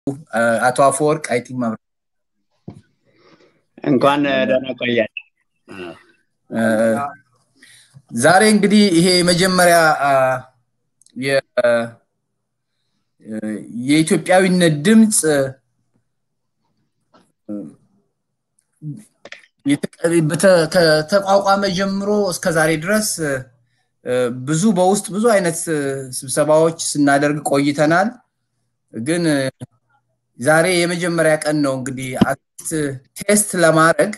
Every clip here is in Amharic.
አቶ አፈወርቅ አይ ቲንክ ማብራ እንኳን ደህና ቆያችሁ። ዛሬ እንግዲህ ይሄ የመጀመሪያ የኢትዮጵያዊነት ድምፅ ከተቋቋመ ጀምሮ እስከ ዛሬ ድረስ ብዙ በውስጥ ብዙ አይነት ስብሰባዎች ስናደርግ ቆይተናል። ግን ዛሬ የመጀመሪያ ቀን ነው እንግዲህ ቴስት ለማድረግ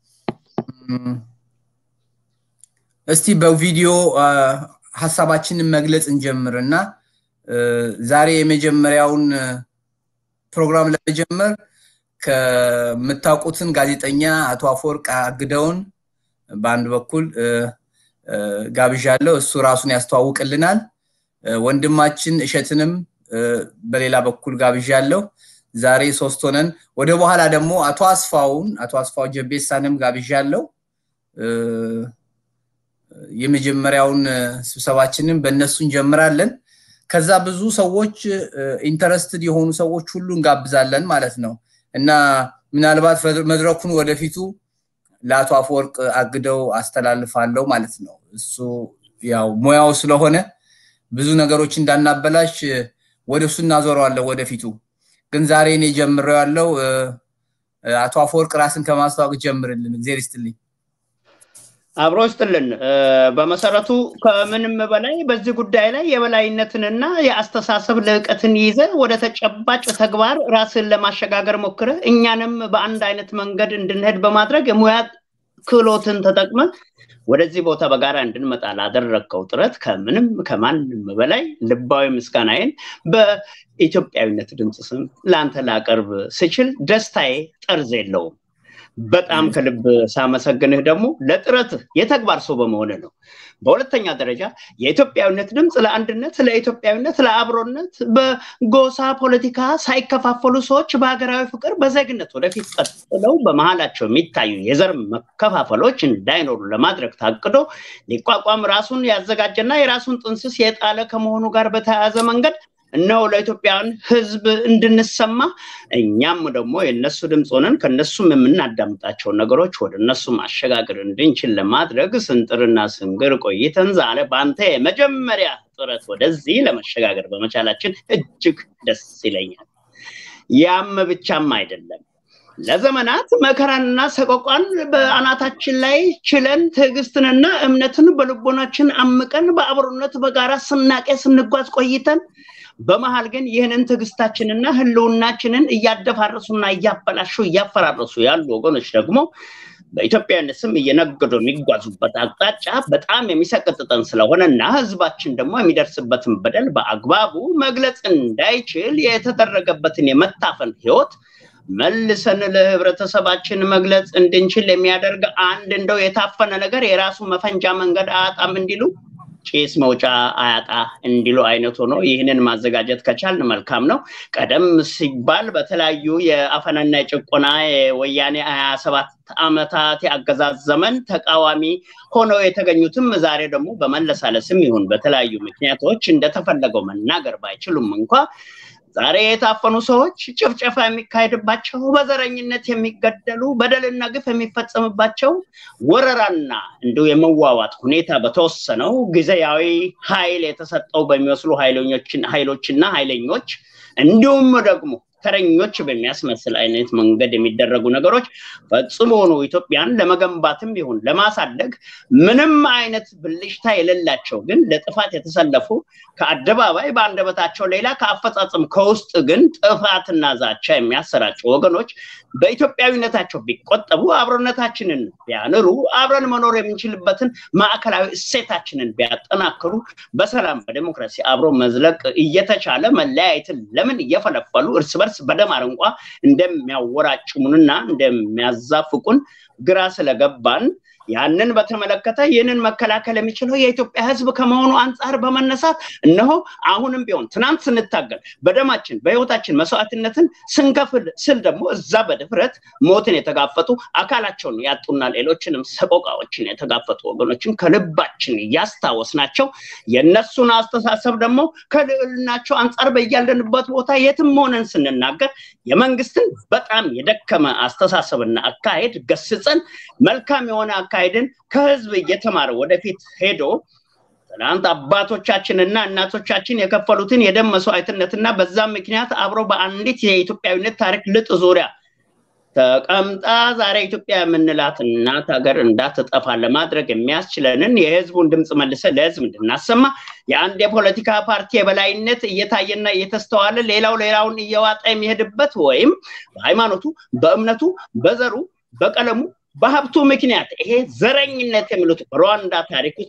እስቲ በቪዲዮ ሀሳባችንን መግለጽ እንጀምር እና ዛሬ የመጀመሪያውን ፕሮግራም ለመጀመር ከምታውቁትን ጋዜጠኛ አቶ አፈወርቅ አግደውን በአንድ በኩል ጋብዣለሁ። እሱ ራሱን ያስተዋውቅልናል። ወንድማችን እሸትንም በሌላ በኩል ጋብዣለሁ። ዛሬ ሶስት ሆነን ወደ በኋላ ደግሞ አቶ አስፋውን አቶ አስፋው ጀቤሳንም ጋብዣለሁ። የመጀመሪያውን ስብሰባችንን በእነሱ እንጀምራለን። ከዛ ብዙ ሰዎች ኢንተረስትድ የሆኑ ሰዎች ሁሉ እንጋብዛለን ማለት ነው እና ምናልባት መድረኩን ወደፊቱ ለአቶ አፈወርቅ አግደው አስተላልፋለሁ ማለት ነው። እሱ ያው ሙያው ስለሆነ ብዙ ነገሮች እንዳናበላሽ ወደ እሱ እናዞረዋለሁ ወደፊቱ። ግን ዛሬ እኔ ጀምሬው ያለው አቶ አፈወርቅ ራስን ከማስተዋወቅ ጀምርልን። እግዜር ይስጥልኝ። አብሮ ይስጥልን። በመሰረቱ ከምንም በላይ በዚህ ጉዳይ ላይ የበላይነትንና የአስተሳሰብ ልዕቀትን ይዘ ወደ ተጨባጭ ተግባር ራስን ለማሸጋገር ሞክረ እኛንም በአንድ አይነት መንገድ እንድንሄድ በማድረግ የሙያ ክህሎትን ተጠቅመ ወደዚህ ቦታ በጋራ እንድንመጣ ላደረግከው ጥረት ከምንም ከማንም በላይ ልባዊ ምስጋናዬን በኢትዮጵያዊነት ድምፅ ስም ለአንተ ላቀርብ ስችል ደስታዬ ጠርዝ የለውም። በጣም ከልብ ሳመሰግንህ ደግሞ ለጥረትህ የተግባር ሰው በመሆን ነው። በሁለተኛ ደረጃ የኢትዮጵያዊነት ድምፅ ለአንድነት፣ ለኢትዮጵያዊነት፣ ለአብሮነት በጎሳ ፖለቲካ ሳይከፋፈሉ ሰዎች በሀገራዊ ፍቅር፣ በዜግነት ወደፊት ቀጥለው በመሀላቸው የሚታዩ የዘር መከፋፈሎች እንዳይኖሩ ለማድረግ ታቅዶ ሊቋቋም ራሱን ያዘጋጀና የራሱን ጥንስስ የጣለ ከመሆኑ ጋር በተያያዘ መንገድ እነሆ ለኢትዮጵያውያን ሕዝብ እንድንሰማ እኛም ደግሞ የእነሱ ድምፅ ሆነን ከእነሱም የምናዳምጣቸውን ነገሮች ወደ እነሱ ማሸጋገር እንድንችል ለማድረግ ስንጥርና ስንግር ቆይተን ዛሬ በአንተ የመጀመሪያ ጥረት ወደዚህ ለመሸጋገር በመቻላችን እጅግ ደስ ይለኛል። ያም ብቻም አይደለም። ለዘመናት መከራንና ሰቆቋን በአናታችን ላይ ችለን ትዕግስትንና እምነትን በልቦናችን አምቀን በአብሮነት በጋራ ስናቄ ስንጓዝ ቆይተን በመሀል ግን ይህንን ትዕግስታችንና ህልውናችንን እያደፋረሱና እያበላሹ እያፈራረሱ ያሉ ወገኖች ደግሞ በኢትዮጵያዊነት ስም እየነገዱ የሚጓዙበት አቅጣጫ በጣም የሚሰቀጥጠን ስለሆነ እና ህዝባችን ደግሞ የሚደርስበትን በደል በአግባቡ መግለጽ እንዳይችል የተደረገበትን የመታፈን ህይወት መልሰን ለህብረተሰባችን መግለጽ እንድንችል የሚያደርግ አንድ እንደው የታፈነ ነገር የራሱ መፈንጃ መንገድ አያጣም እንዲሉ ጭስ መውጫ አያጣ እንዲሉ አይነት ሆኖ ይህንን ማዘጋጀት ከቻልን መልካም ነው። ቀደም ሲባል በተለያዩ የአፈናና የጭቆና የወያኔ ሀያ ሰባት ዓመታት የአገዛዝ ዘመን ተቃዋሚ ሆነው የተገኙትም ዛሬ ደግሞ በመለሳለስም ይሁን በተለያዩ ምክንያቶች እንደተፈለገው መናገር ባይችሉም እንኳ ዛሬ የታፈኑ ሰዎች ጭፍጨፋ የሚካሄድባቸው፣ በዘረኝነት የሚገደሉ፣ በደልና ግፍ የሚፈጸምባቸው ወረራና እንዲሁ የመዋዋጥ ሁኔታ በተወሰነው ጊዜያዊ ኃይል የተሰጠው በሚመስሉ ኃይሎችና ኃይለኞች እንዲሁም ደግሞ ተረኞች በሚያስመስል አይነት መንገድ የሚደረጉ ነገሮች ፈጽሞ ነው ኢትዮጵያን ለመገንባትም ይሁን ለማሳደግ ምንም አይነት ብልሽታ የሌላቸው ግን ለጥፋት የተሰለፉ ከአደባባይ በአንደበታቸው ሌላ ከአፈጻጸም ከውስጥ ግን ጥፋትና ዛቻ የሚያሰራጩ ወገኖች በኢትዮጵያዊነታቸው ቢቆጠቡ አብሮነታችንን ቢያንሩ አብረን መኖር የምንችልበትን ማዕከላዊ እሴታችንን ቢያጠናክሩ በሰላም በዴሞክራሲ አብሮ መዝለቅ እየተቻለ መለያየትን ለምን እየፈለፈሉ እርስ በርስ በደም አረንቋ እንደሚያወራጭሙንና እንደሚያዛፍቁን ግራ ስለገባን ያንን በተመለከተ ይህንን መከላከል የሚችለው የኢትዮጵያ ህዝብ ከመሆኑ አንጻር በመነሳት እነሆ አሁንም ቢሆን ትናንት ስንታገል በደማችን በህይወታችን መስዋዕትነትን ስንከፍል ስል ደግሞ እዛ በድፍረት ሞትን የተጋፈጡ አካላቸውን ያጡና ሌሎችንም ሰቆቃዎችን የተጋፈጡ ወገኖችን ከልባችን እያስታወስናቸው የእነሱን አስተሳሰብ ደግሞ ከልዕልናቸው አንጻር በያለንበት ቦታ የትም ሆነን ስንናገር የመንግስትን በጣም የደከመ አስተሳሰብና አካሄድ ገስጸን መልካም የሆነ አካሄድን ከህዝብ እየተማረ ወደፊት ሄዶ ትናንት አባቶቻችንና እናቶቻችን የከፈሉትን የደም መስዋዕትነትና በዛም ምክንያት አብሮ በአንዲት የኢትዮጵያዊነት ታሪክ ልጥ ዙሪያ ተቀምጣ ዛሬ ኢትዮጵያ የምንላት እናት ሀገር እንዳትጠፋ ለማድረግ የሚያስችለንን የህዝቡን ድምፅ መልሰ ለህዝብ እንድናሰማ የአንድ የፖለቲካ ፓርቲ የበላይነት እየታየና እየተስተዋለ ሌላው ሌላውን እየዋጠ የሚሄድበት ወይም በሃይማኖቱ፣ በእምነቱ፣ በዘሩ፣ በቀለሙ በሀብቱ ምክንያት ይሄ ዘረኝነት የሚሉት ሩዋንዳ ታሪክ ውስጥ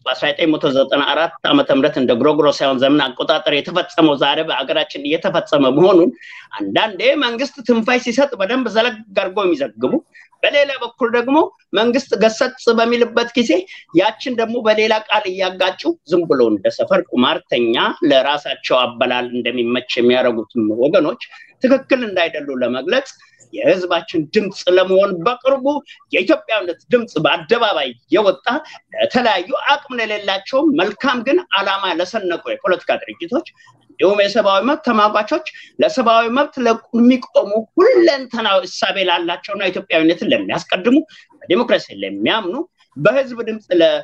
በ1994 ዓመተ ምህረት እንደ ግሮግሮሳውያን ዘመን አቆጣጠር የተፈጸመው ዛሬ በሀገራችን እየተፈጸመ መሆኑን አንዳንዴ መንግስት ትንፋይ ሲሰጥ በደንብ ዘለግ አድርጎ የሚዘግቡ በሌላ በኩል ደግሞ መንግስት ገሰጽ በሚልበት ጊዜ ያችን ደግሞ በሌላ ቃል እያጋጩ ዝም ብሎ እንደ ሰፈር ቁማርተኛ ለራሳቸው አበላል እንደሚመች የሚያደርጉትም ወገኖች ትክክል እንዳይደሉ ለመግለጽ የህዝባችን ድምፅ ለመሆን በቅርቡ የኢትዮጵያዊነት ድምፅ በአደባባይ የወጣ ለተለያዩ አቅም ለሌላቸው መልካም ግን አላማ ለሰነቁ የፖለቲካ ድርጅቶች እንዲሁም የሰብአዊ መብት ተሟጋቾች ለሰብአዊ መብት ለሚቆሙ ሁለንተናዊ እሳቤ ላላቸውና ኢትዮጵያዊነትን ለሚያስቀድሙ በዲሞክራሲ ለሚያምኑ በህዝብ ድምፅ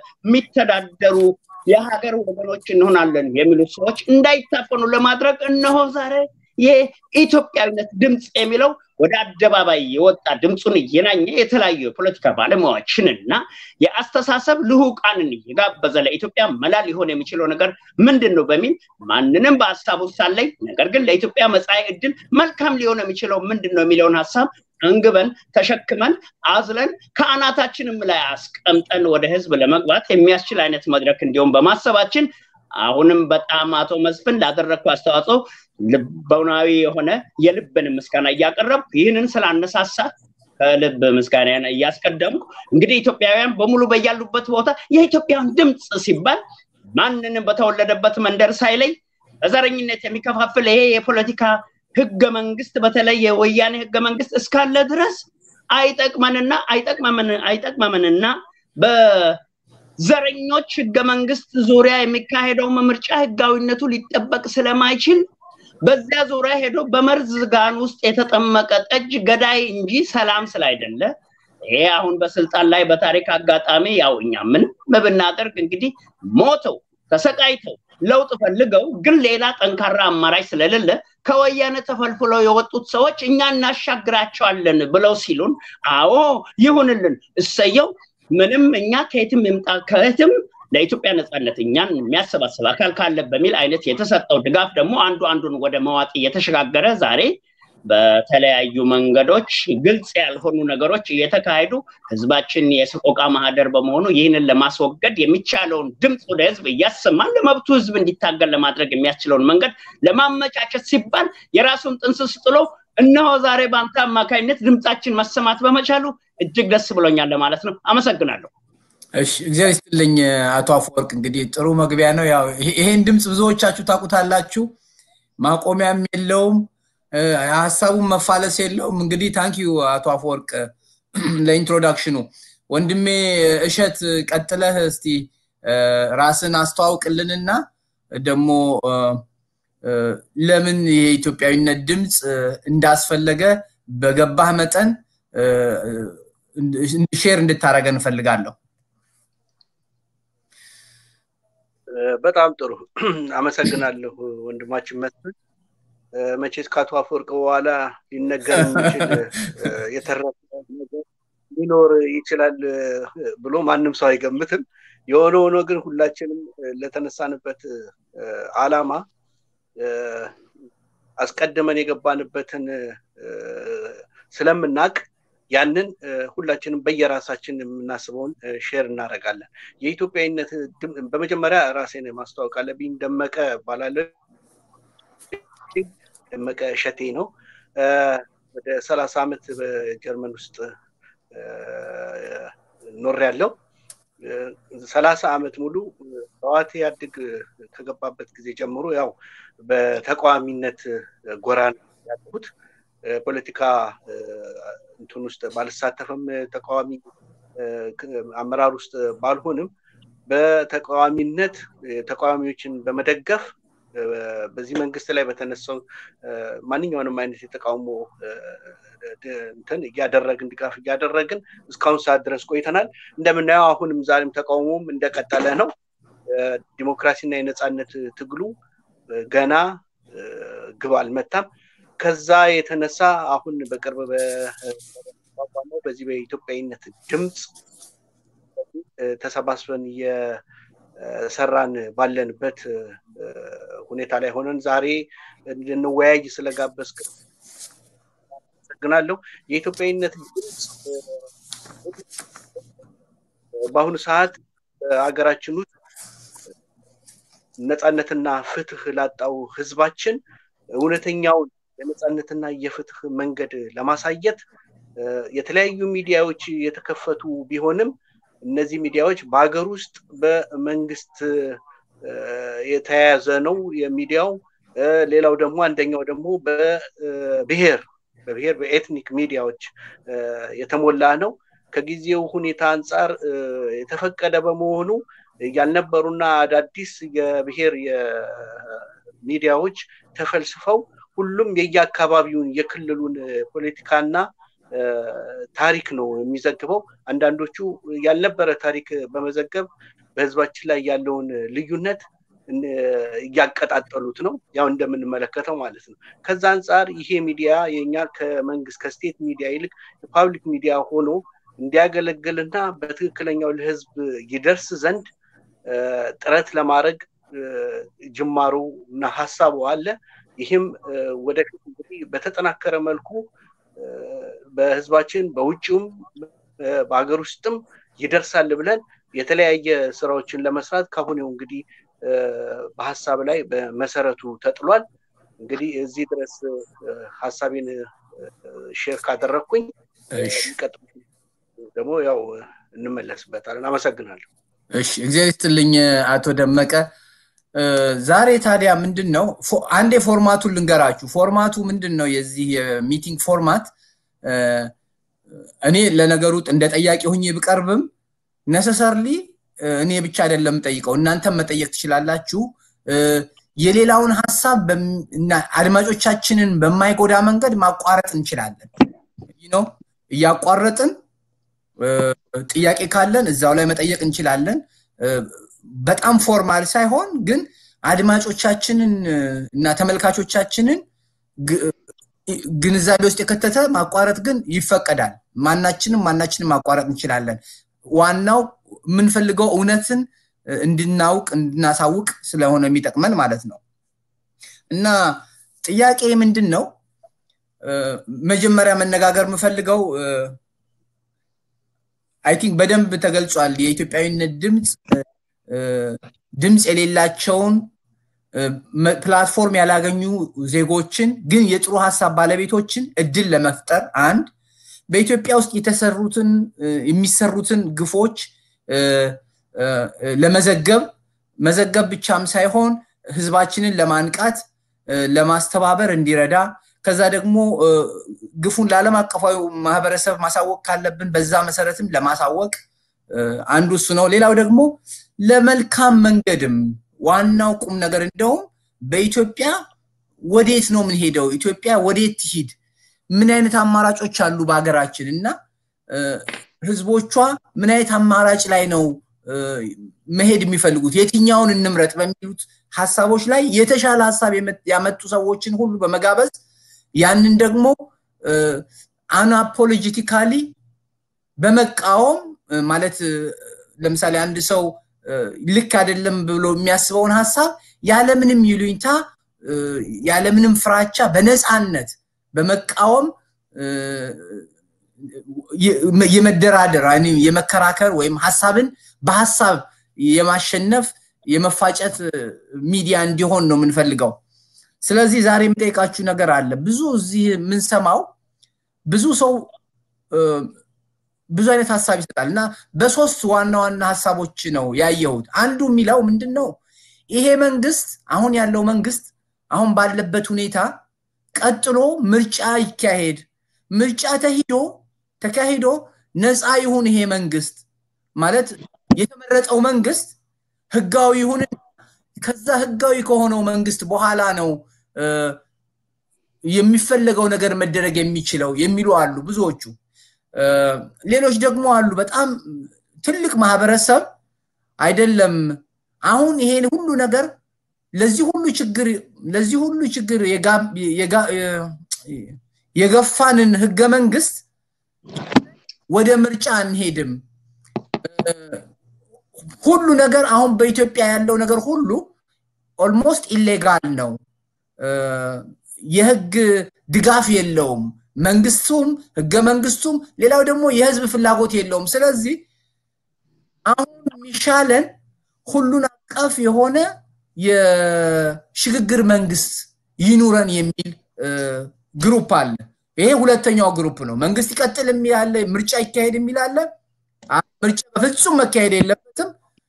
ለሚተዳደሩ የሀገር ወገኖች እንሆናለን የሚሉ ሰዎች እንዳይታፈኑ ለማድረግ እነሆ ዛሬ የኢትዮጵያዊነት ድምፅ የሚለው ወደ አደባባይ የወጣ ድምፁን እየናኘ የተለያዩ የፖለቲካ ባለሙያዎችንና የአስተሳሰብ ልሁቃንን እየጋበዘ ለኢትዮጵያ መላ ሊሆን የሚችለው ነገር ምንድን ነው በሚል ማንንም በሀሳቡ ሳለኝ ነገር ግን ለኢትዮጵያ መጻኢ ዕድል መልካም ሊሆን የሚችለው ምንድን ነው የሚለውን ሀሳብ አንግበን ተሸክመን አዝለን ከአናታችንም ላይ አስቀምጠን ወደ ህዝብ ለመግባት የሚያስችል አይነት መድረክ እንዲሁም በማሰባችን አሁንም በጣም አቶ መስፍን ላደረግኩ አስተዋጽኦ ልቦናዊ የሆነ የልብን ምስጋና እያቀረብኩ ይህንን ስላነሳሳ ከልብ ምስጋና እያስቀደምኩ እንግዲህ ኢትዮጵያውያን በሙሉ በያሉበት ቦታ የኢትዮጵያን ድምፅ ሲባል ማንንም በተወለደበት መንደር ሳይለይ በዘረኝነት የሚከፋፍል ይሄ የፖለቲካ ህገ መንግስት በተለይ የወያኔ ህገ መንግስት እስካለ ድረስ አይጠቅመንና አይጠቅመምንና በዘረኞች ህገ መንግስት ዙሪያ የሚካሄደው ምርጫ ህጋዊነቱ ሊጠበቅ ስለማይችል በዚያ ዙሪያ ሄዶ በመርዝ ጋን ውስጥ የተጠመቀ ጠጅ ገዳይ እንጂ ሰላም ስላይደለ ይሄ አሁን በስልጣን ላይ በታሪክ አጋጣሚ ያው እኛ ምንም ብናደርግ እንግዲህ ሞተው ተሰቃይተው ለውጥ ፈልገው ግን ሌላ ጠንካራ አማራጭ ስለሌለ ከወያኔ ተፈልፍለው የወጡት ሰዎች እኛ እናሻግራቸዋለን ብለው ሲሉን አዎ ይሁንልን እሰየው ምንም እኛ ከየትም ይምጣ ከየትም ለኢትዮጵያ ነፃነት እኛን የሚያሰባስብ አካል ካለ በሚል አይነት የተሰጠው ድጋፍ ደግሞ አንዱ አንዱን ወደ መዋጥ እየተሸጋገረ ዛሬ በተለያዩ መንገዶች ግልጽ ያልሆኑ ነገሮች እየተካሄዱ ህዝባችን የሰቆቃ ማህደር በመሆኑ ይህንን ለማስወገድ የሚቻለውን ድምፅ ወደ ህዝብ እያሰማን ለመብቱ ህዝብ እንዲታገል ለማድረግ የሚያስችለውን መንገድ ለማመቻቸት ሲባል የራሱን ጥንስስ ጥሎ እነሆ ዛሬ በአንተ አማካኝነት ድምፃችን መሰማት በመቻሉ እጅግ ደስ ብሎኛል ለማለት ነው። አመሰግናለሁ። እሺ እግዚአብሔር ይስጥልኝ አቶ አፈወርቅ። እንግዲህ ጥሩ መግቢያ ነው። ያው ይሄን ድምፅ ብዙዎቻችሁ ታውቁታላችሁ። ማቆሚያም የለውም፣ ሀሳቡን መፋለስ የለውም። እንግዲህ ታንኪዩ አቶ አፈወርቅ ለኢንትሮዳክሽኑ። ወንድሜ እሸት ቀጥለህ እስቲ ራስን አስተዋውቅልንና ደግሞ ለምን የኢትዮጵያዊነት ድምፅ እንዳስፈለገ በገባህ መጠን ሼር እንድታደረገ እንፈልጋለሁ። በጣም ጥሩ አመሰግናለሁ ወንድማችን መስፍን። መቼስ ከአቶ አፈወርቅ በኋላ ሊነገር የሚችል የተረፈ ነገር ሊኖር ይችላል ብሎ ማንም ሰው አይገምትም። የሆነ ሆኖ ግን ሁላችንም ለተነሳንበት አላማ አስቀድመን የገባንበትን ስለምናቅ ያንን ሁላችንም በየራሳችን የምናስበውን ሼር እናደርጋለን። የኢትዮጵያዊነት በመጀመሪያ ራሴን ማስተዋወቅ አለብኝ። ደመቀ እባላለሁ። ደመቀ እሸቴ ነው። ወደ ሰላሳ ዓመት በጀርመን ውስጥ ኖር ያለው ሰላሳ ዓመት ሙሉ ህወሓት ኢህአዴግ ከገባበት ጊዜ ጀምሮ ያው በተቃዋሚነት ጎራ ያለሁት ፖለቲካ እንትን ውስጥ ባልሳተፍም ተቃዋሚ አመራር ውስጥ ባልሆንም በተቃዋሚነት ተቃዋሚዎችን በመደገፍ በዚህ መንግስት ላይ በተነሳው ማንኛውንም አይነት የተቃውሞ እንትን እያደረግን ድጋፍ እያደረግን እስካሁን ሰዓት ድረስ ቆይተናል። እንደምናየው አሁንም ዛሬም ተቃውሞም እንደቀጠለ ነው። ዲሞክራሲና የነፃነት ትግሉ ገና ግብ አልመታም። ከዛ የተነሳ አሁን በቅርብ በቋቋመው በዚህ በኢትዮጵያዊነት ድምፅ ተሰባስበን እየሰራን ባለንበት ሁኔታ ላይ ሆነን ዛሬ እንድንወያይ ስለጋበዝክ አመሰግናለሁ። የኢትዮጵያዊነት ድምፅ በአሁኑ ሰዓት ሀገራችን ውስጥ ነፃነትና ፍትህ ላጣው ህዝባችን እውነተኛውን የነፃነትና የፍትህ መንገድ ለማሳየት የተለያዩ ሚዲያዎች የተከፈቱ ቢሆንም እነዚህ ሚዲያዎች በሀገር ውስጥ በመንግስት የተያያዘ ነው የሚዲያው። ሌላው ደግሞ አንደኛው ደግሞ በብሔር በብሔር በኤትኒክ ሚዲያዎች የተሞላ ነው። ከጊዜው ሁኔታ አንጻር የተፈቀደ በመሆኑ ያልነበሩና አዳዲስ የብሔር ሚዲያዎች ተፈልስፈው ሁሉም የየአካባቢውን የክልሉን ፖለቲካና ታሪክ ነው የሚዘግበው። አንዳንዶቹ ያልነበረ ታሪክ በመዘገብ በህዝባችን ላይ ያለውን ልዩነት እያቀጣጠሉት ነው፣ ያው እንደምንመለከተው ማለት ነው። ከዛ አንጻር ይሄ ሚዲያ የኛ ከመንግስት ከስቴት ሚዲያ ይልቅ የፓብሊክ ሚዲያ ሆኖ እንዲያገለግልና በትክክለኛው ለህዝብ ይደርስ ዘንድ ጥረት ለማድረግ ጅማሮ እና ሀሳቡ አለ። ይህም ወደፊት እንግዲህ በተጠናከረ መልኩ በህዝባችን በውጭውም በሀገር ውስጥም ይደርሳል ብለን የተለያየ ስራዎችን ለመስራት ካሁኔው እንግዲህ በሀሳብ ላይ በመሰረቱ ተጥሏል። እንግዲህ እዚህ ድረስ ሀሳቤን ሼር ካደረግኩኝ ደግሞ ያው እንመለስበታለን። አመሰግናለሁ። እሺ፣ እግዚአብሔር ይስጥልኝ አቶ ደመቀ። ዛሬ ታዲያ ምንድን ነው አንዴ ፎርማቱን ልንገራችሁ። ፎርማቱ ምንድን ነው? የዚህ የሚቲንግ ፎርማት እኔ ለነገሩ እንደ ጠያቂ ሁኜ ብቀርብም ነሰሰርሊ እኔ ብቻ አይደለም ጠይቀው እናንተም መጠየቅ ትችላላችሁ። የሌላውን ሀሳብ አድማጮቻችንን በማይጎዳ መንገድ ማቋረጥ እንችላለን ነው እያቋረጥን ጥያቄ ካለን እዛው ላይ መጠየቅ እንችላለን። በጣም ፎርማል ሳይሆን ግን አድማጮቻችንን እና ተመልካቾቻችንን ግንዛቤ ውስጥ የከተተ ማቋረጥ ግን ይፈቀዳል። ማናችንም ማናችንም ማቋረጥ እንችላለን። ዋናው የምንፈልገው እውነትን እንድናውቅ እንድናሳውቅ ስለሆነ የሚጠቅመን ማለት ነው እና ጥያቄ ምንድን ነው መጀመሪያ መነጋገር የምፈልገው አይ ቲንክ በደንብ ተገልጿል። የኢትዮጵያዊነት ድምፅ ድምፅ የሌላቸውን ፕላትፎርም ያላገኙ ዜጎችን ግን የጥሩ ሀሳብ ባለቤቶችን እድል ለመፍጠር አንድ በኢትዮጵያ ውስጥ የተሰሩትን የሚሰሩትን ግፎች ለመዘገብ መዘገብ ብቻም ሳይሆን ህዝባችንን ለማንቃት ለማስተባበር እንዲረዳ ከዛ ደግሞ ግፉን ለዓለም አቀፋዊ ማህበረሰብ ማሳወቅ ካለብን በዛ መሰረትም ለማሳወቅ አንዱ እሱ ነው። ሌላው ደግሞ ለመልካም መንገድም ዋናው ቁም ነገር እንደውም በኢትዮጵያ ወዴት ነው የምንሄደው? ኢትዮጵያ ወዴት ትሂድ? ምን አይነት አማራጮች አሉ በሀገራችን እና ህዝቦቿ ምን አይነት አማራጭ ላይ ነው መሄድ የሚፈልጉት? የትኛውን እንምረጥ በሚሉት ሀሳቦች ላይ የተሻለ ሀሳብ ያመጡ ሰዎችን ሁሉ በመጋበዝ ያንን ደግሞ አናፖሎጂቲካሊ በመቃወም ማለት ለምሳሌ አንድ ሰው ልክ አይደለም ብሎ የሚያስበውን ሀሳብ ያለምንም ይሉኝታ ያለምንም ፍራቻ በነፃነት በመቃወም የመደራደር የመከራከር ወይም ሀሳብን በሀሳብ የማሸነፍ የመፋጨት ሚዲያ እንዲሆን ነው የምንፈልገው። ስለዚህ ዛሬ የምጠይቃችሁ ነገር አለ። ብዙ እዚህ የምንሰማው ብዙ ሰው ብዙ አይነት ሀሳብ ይሰጣል እና በሶስት ዋና ዋና ሀሳቦች ነው ያየሁት። አንዱ የሚለው ምንድን ነው ይሄ መንግስት አሁን ያለው መንግስት አሁን ባለበት ሁኔታ ቀጥሎ ምርጫ ይካሄድ፣ ምርጫ ተሂዶ ተካሂዶ ነፃ ይሁን ይሄ መንግስት ማለት የተመረጠው መንግስት ህጋዊ ይሁን። ከዛ ህጋዊ ከሆነው መንግስት በኋላ ነው የሚፈለገው ነገር መደረግ የሚችለው የሚሉ አሉ ብዙዎቹ። ሌሎች ደግሞ አሉ በጣም ትልቅ ማህበረሰብ አይደለም አሁን ይሄን ሁሉ ነገር ለዚህ ሁሉ ችግር ለዚህ ሁሉ ችግር የገፋንን ህገ መንግስት ወደ ምርጫ አንሄድም። ሁሉ ነገር አሁን በኢትዮጵያ ያለው ነገር ሁሉ ኦልሞስት ኢሌጋል ነው። የህግ ድጋፍ የለውም። መንግስቱም ህገ መንግስቱም ሌላው ደግሞ የህዝብ ፍላጎት የለውም። ስለዚህ አሁን የሚሻለን ሁሉን አቀፍ የሆነ የሽግግር መንግስት ይኑረን የሚል ግሩፕ አለ። ይሄ ሁለተኛው ግሩፕ ነው። መንግስት ይቀጥል የሚል አለ፣ ምርጫ ይካሄድ የሚል አለ። ምርጫ በፍጹም መካሄድ የለበትም፣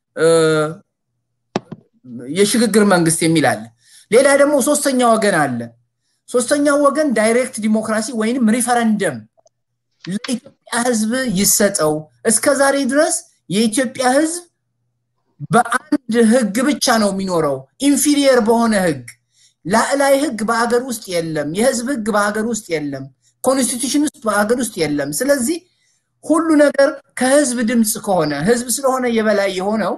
የሽግግር መንግስት የሚል አለ። ሌላ ደግሞ ሶስተኛ ወገን አለ። ሶስተኛው ወገን ዳይሬክት ዲሞክራሲ ወይንም ሪፈረንደም ለኢትዮጵያ ህዝብ ይሰጠው። እስከ ዛሬ ድረስ የኢትዮጵያ ህዝብ በአንድ ህግ ብቻ ነው የሚኖረው፣ ኢንፊሪየር በሆነ ህግ። ላዕላይ ህግ በሀገር ውስጥ የለም። የህዝብ ህግ በሀገር ውስጥ የለም። ኮንስቲቱሽን ውስጥ በሀገር ውስጥ የለም። ስለዚህ ሁሉ ነገር ከህዝብ ድምፅ ከሆነ ህዝብ ስለሆነ የበላይ የሆነው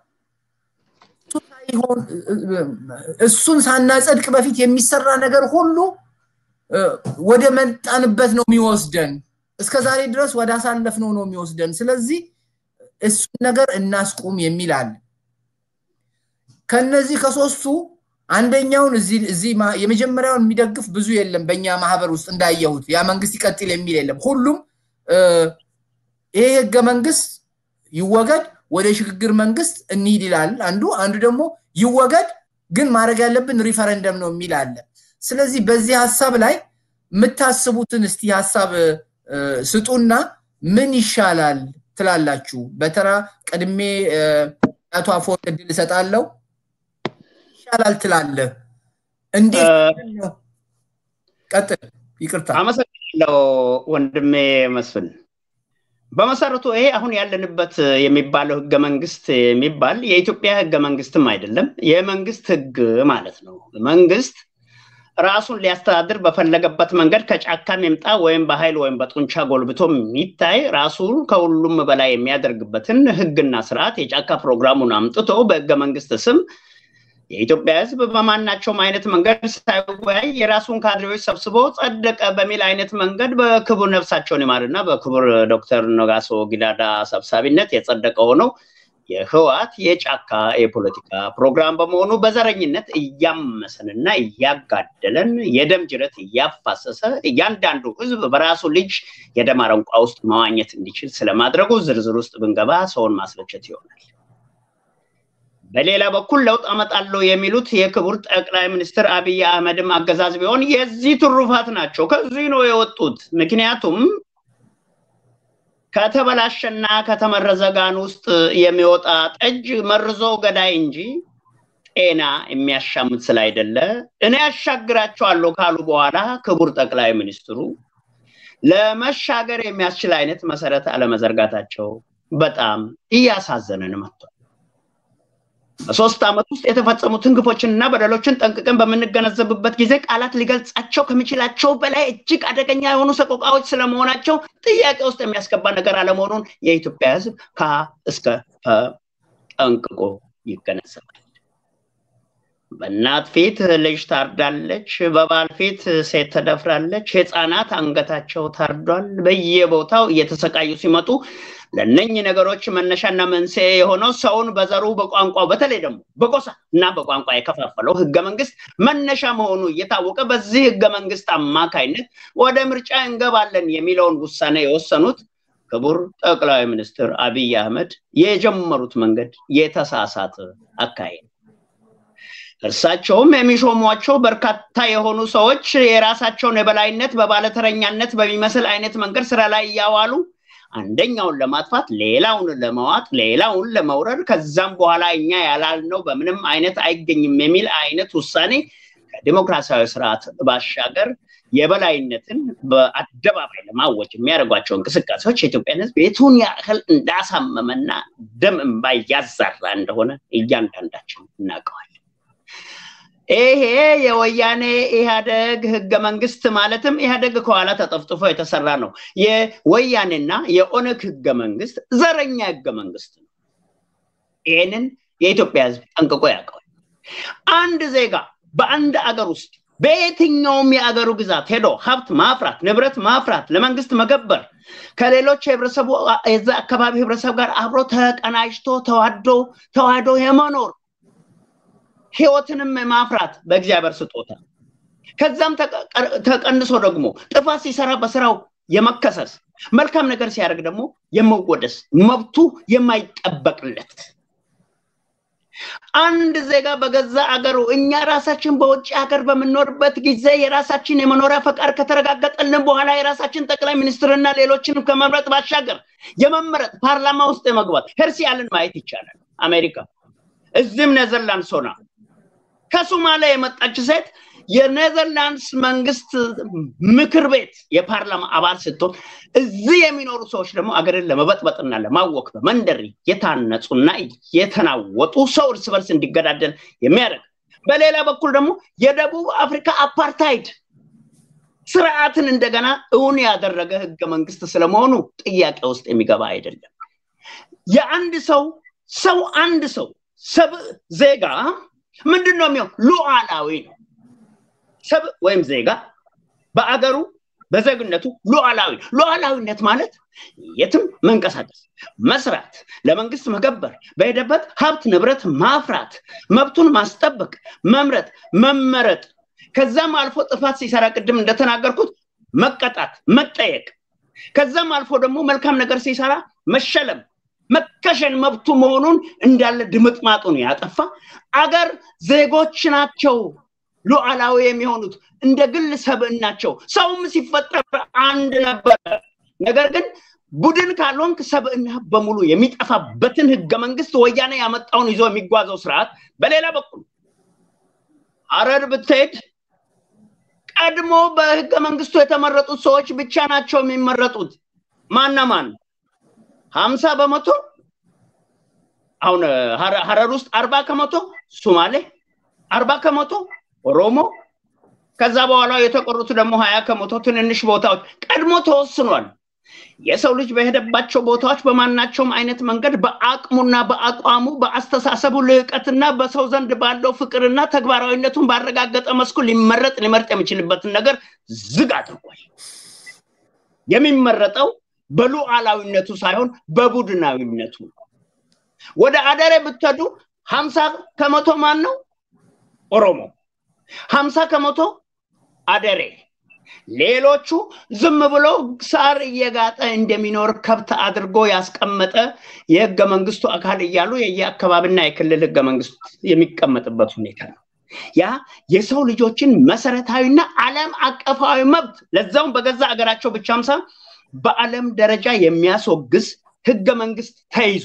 እሱን ሳናጸድቅ በፊት የሚሰራ ነገር ሁሉ ወደ መጣንበት ነው የሚወስደን። እስከ ዛሬ ድረስ ወደ አሳለፍነው ነው የሚወስደን። ስለዚህ እሱን ነገር እናስቁም የሚል አለ። ከነዚህ ከሶስቱ አንደኛውን እዚህ የመጀመሪያውን የሚደግፍ ብዙ የለም። በእኛ ማህበር ውስጥ እንዳየሁት ያ መንግስት ይቀጥል የሚል የለም። ሁሉም ይሄ ህገ መንግስት ይወገድ፣ ወደ ሽግግር መንግስት እንሂድ ይላል አንዱ። አንዱ ደግሞ ይወገድ፣ ግን ማድረግ ያለብን ሪፈረንደም ነው የሚል አለ። ስለዚህ በዚህ ሀሳብ ላይ የምታስቡትን እስቲ ሀሳብ ስጡና ምን ይሻላል ትላላችሁ? በተራ ቀድሜ አቶ አፈወርቅ እድል እሰጣለሁ። ይሻላል ትላለህ? እንዴት ነው? ቀጥል። ይቅርታ። አመሰግናለሁ ወንድሜ መስፍን። በመሰረቱ ይሄ አሁን ያለንበት የሚባለው ህገ መንግስት የሚባል የኢትዮጵያ ህገ መንግስትም አይደለም፣ የመንግስት ህግ ማለት ነው። መንግስት ራሱን ሊያስተዳድር በፈለገበት መንገድ ከጫካም ይምጣ ወይም በኃይል ወይም በጡንቻ ጎልብቶ የሚታይ ራሱን ከሁሉም በላይ የሚያደርግበትን ህግና ስርዓት የጫካ ፕሮግራሙን አምጥቶ በህገ መንግስት ስም የኢትዮጵያ ህዝብ በማናቸውም አይነት መንገድ ሳይወያይ የራሱን ካድሬዎች ሰብስቦ ጸደቀ በሚል አይነት መንገድ በክቡር ነፍሳቸውን ይማርና በክቡር ዶክተር ነጋሶ ጊዳዳ ሰብሳቢነት የጸደቀ ሆነው የህወሓት የጫካ የፖለቲካ ፕሮግራም በመሆኑ በዘረኝነት እያመሰንና እያጋደለን የደም ጅረት እያፋሰሰ እያንዳንዱ ህዝብ በራሱ ልጅ የደም አረንቋ ውስጥ መዋኘት እንዲችል ስለማድረጉ ዝርዝር ውስጥ ብንገባ ሰውን ማስለቸት ይሆናል። በሌላ በኩል ለውጥ አመጣለሁ የሚሉት የክቡር ጠቅላይ ሚኒስትር አብይ አህመድም አገዛዝ ቢሆን የዚህ ትሩፋት ናቸው። ከዚህ ነው የወጡት። ምክንያቱም ከተበላሸና ከተመረዘ ጋን ውስጥ የሚወጣ ጠጅ መርዞ ገዳይ እንጂ ጤና የሚያሻምት ስላይደለ እኔ ያሻግራቸዋለሁ ካሉ በኋላ ክቡር ጠቅላይ ሚኒስትሩ ለመሻገር የሚያስችል አይነት መሰረት አለመዘርጋታቸው በጣም እያሳዘነን መጥቷል። በሶስት ዓመት ውስጥ የተፈጸሙትን ግፎችንና በደሎችን ጠንቅቀን በምንገነዘብበት ጊዜ ቃላት ሊገልጻቸው ከሚችላቸው በላይ እጅግ አደገኛ የሆኑ ሰቆቃዎች ስለመሆናቸው ጥያቄ ውስጥ የሚያስገባ ነገር አለመሆኑን የኢትዮጵያ ሕዝብ ከ እስከ ጠንቅቆ ይገነዘባል። በእናት ፊት ልጅ ታርዳለች፣ በባል ፊት ሴት ተደፍራለች፣ ህፃናት አንገታቸው ታርዷል። በየቦታው እየተሰቃዩ ሲመጡ ለነኚህ ነገሮች መነሻና መንስኤ የሆነው ሰውን በዘሩ በቋንቋው በተለይ ደግሞ በጎሳ እና በቋንቋ የከፋፈለው ህገ መንግስት መነሻ መሆኑ እየታወቀ በዚህ ህገ መንግስት አማካይነት ወደ ምርጫ እንገባለን የሚለውን ውሳኔ የወሰኑት ክቡር ጠቅላይ ሚኒስትር አብይ አህመድ የጀመሩት መንገድ የተሳሳተ አካሄድ እርሳቸውም የሚሾሟቸው በርካታ የሆኑ ሰዎች የራሳቸውን የበላይነት በባለተረኛነት በሚመስል አይነት መንገድ ስራ ላይ እያዋሉ አንደኛውን ለማጥፋት ሌላውን ለመዋጥ ሌላውን ለመውረድ ከዛም በኋላ እኛ ያላልነው በምንም አይነት አይገኝም የሚል አይነት ውሳኔ ከዲሞክራሲያዊ ስርዓት ባሻገር የበላይነትን በአደባባይ ለማወጅ የሚያደርጓቸው እንቅስቃሴዎች የኢትዮጵያን ህዝብ የቱን ያህል እንዳሳመመና ደም እንባ እያዛራ እንደሆነ እያንዳንዳችን እናውቀዋለን። ይሄ የወያኔ ኢህአደግ ህገ መንግስት ማለትም ኢህአደግ ከኋላ ተጠፍጥፎ የተሰራ ነው። የወያኔና የኦነግ ህገ መንግስት ዘረኛ ህገ መንግስት ነው። ይህንን የኢትዮጵያ ህዝብ ጠንቅቆ ያውቀዋል። አንድ ዜጋ በአንድ አገር ውስጥ በየትኛውም የአገሩ ግዛት ሄዶ ሀብት ማፍራት፣ ንብረት ማፍራት፣ ለመንግስት መገበር ከሌሎች የህብረተሰቡ የዛ አካባቢ ህብረተሰብ ጋር አብሮ ተቀናጅቶ ተዋዶ ተዋህዶ የመኖር ህይወትንም ማፍራት በእግዚአብሔር ስጦታ ከዛም ተቀንሶ ደግሞ ጥፋት ሲሰራ በስራው የመከሰስ መልካም ነገር ሲያደርግ ደግሞ የመወደስ መብቱ የማይጠበቅለት አንድ ዜጋ በገዛ አገሩ እኛ ራሳችን በውጭ ሀገር በምንኖርበት ጊዜ የራሳችን የመኖሪያ ፈቃድ ከተረጋገጠልን በኋላ የራሳችን ጠቅላይ ሚኒስትርና ሌሎችንም ከመምረጥ ባሻገር የመመረጥ ፓርላማ ውስጥ የመግባት ሄርሲ ያልን ማየት ይቻላል። አሜሪካ እዚህም ኔዘርላንድስ ሆና ከሶማሊያ የመጣች ሴት የኔዘርላንድስ መንግስት ምክር ቤት የፓርላማ አባል ስትሆን እዚህ የሚኖሩ ሰዎች ደግሞ አገርን ለመበጥበጥና ለማወክ በመንደር የታነጹና የተናወጡ ሰው እርስ በርስ እንዲገዳደል የሚያደርግ በሌላ በኩል ደግሞ የደቡብ አፍሪካ አፓርታይድ ስርዓትን እንደገና እውን ያደረገ ህገ መንግስት ስለመሆኑ ጥያቄ ውስጥ የሚገባ አይደለም። የአንድ ሰው ሰው አንድ ሰው ሰብ ዜጋ ምንድን ነው የሚሆን? ሉዓላዊ ነው። ሰብ ወይም ዜጋ በአገሩ በዜግነቱ ሉዓላዊ ሉዓላዊነት ማለት የትም መንቀሳቀስ፣ መስራት፣ ለመንግስት መገበር፣ በሄደበት ሀብት ንብረት ማፍራት፣ መብቱን ማስጠበቅ፣ መምረጥ፣ መመረጥ፣ ከዛም አልፎ ጥፋት ሲሰራ ቅድም እንደተናገርኩት መቀጣት፣ መጠየቅ፣ ከዛም አልፎ ደግሞ መልካም ነገር ሲሰራ መሸለም፣ መከሸን መብቱ መሆኑን እንዳለ ድምጥማጡን ያጠፋ አገር ዜጎች ናቸው ሉዓላዊ የሚሆኑት እንደ ግል ሰብዕናቸው። ሰውም ሲፈጠር አንድ ነበረ። ነገር ግን ቡድን ካልሆንክ ሰብዕና በሙሉ የሚጠፋበትን ህገ መንግስት ወያኔ ያመጣውን ይዞ የሚጓዘው ስርዓት፣ በሌላ በኩል ሀረር ብትሄድ ቀድሞ በህገ መንግስቱ የተመረጡት ሰዎች ብቻ ናቸው የሚመረጡት። ማና ማን? ሀምሳ በመቶ አሁን ሀረር ውስጥ አርባ ከመቶ ሱማሌ፣ አርባ ከመቶ ኦሮሞ ከዛ በኋላ የተቆሩት ደግሞ ሀያ ከመቶ ትንንሽ ቦታዎች ቀድሞ ተወስኗል። የሰው ልጅ በሄደባቸው ቦታዎች በማናቸውም አይነት መንገድ በአቅሙና በአቋሙ በአስተሳሰቡ ልዕቀትና በሰው ዘንድ ባለው ፍቅርና ተግባራዊነቱን ባረጋገጠ መስኩ ሊመረጥ ሊመርጥ የሚችልበትን ነገር ዝግ አድርጓል። የሚመረጠው በሉዓላዊነቱ ሳይሆን በቡድናዊነቱ ወደ አደሬ ብትሄዱ ሀምሳ ከመቶ ማን ነው? ኦሮሞ ሀምሳ ከመቶ አደሬ ሌሎቹ ዝም ብሎ ሳር እየጋጠ እንደሚኖር ከብት አድርጎ ያስቀመጠ የህገ መንግስቱ አካል እያሉ የየአካባቢና የክልል ህገ መንግስት የሚቀመጥበት ሁኔታ ነው። ያ የሰው ልጆችን መሰረታዊና ዓለም አቀፋዊ መብት ለዛውም በገዛ አገራቸው ብቻም ሳይሆን በዓለም ደረጃ የሚያስወግዝ ህገ መንግስት ተይዞ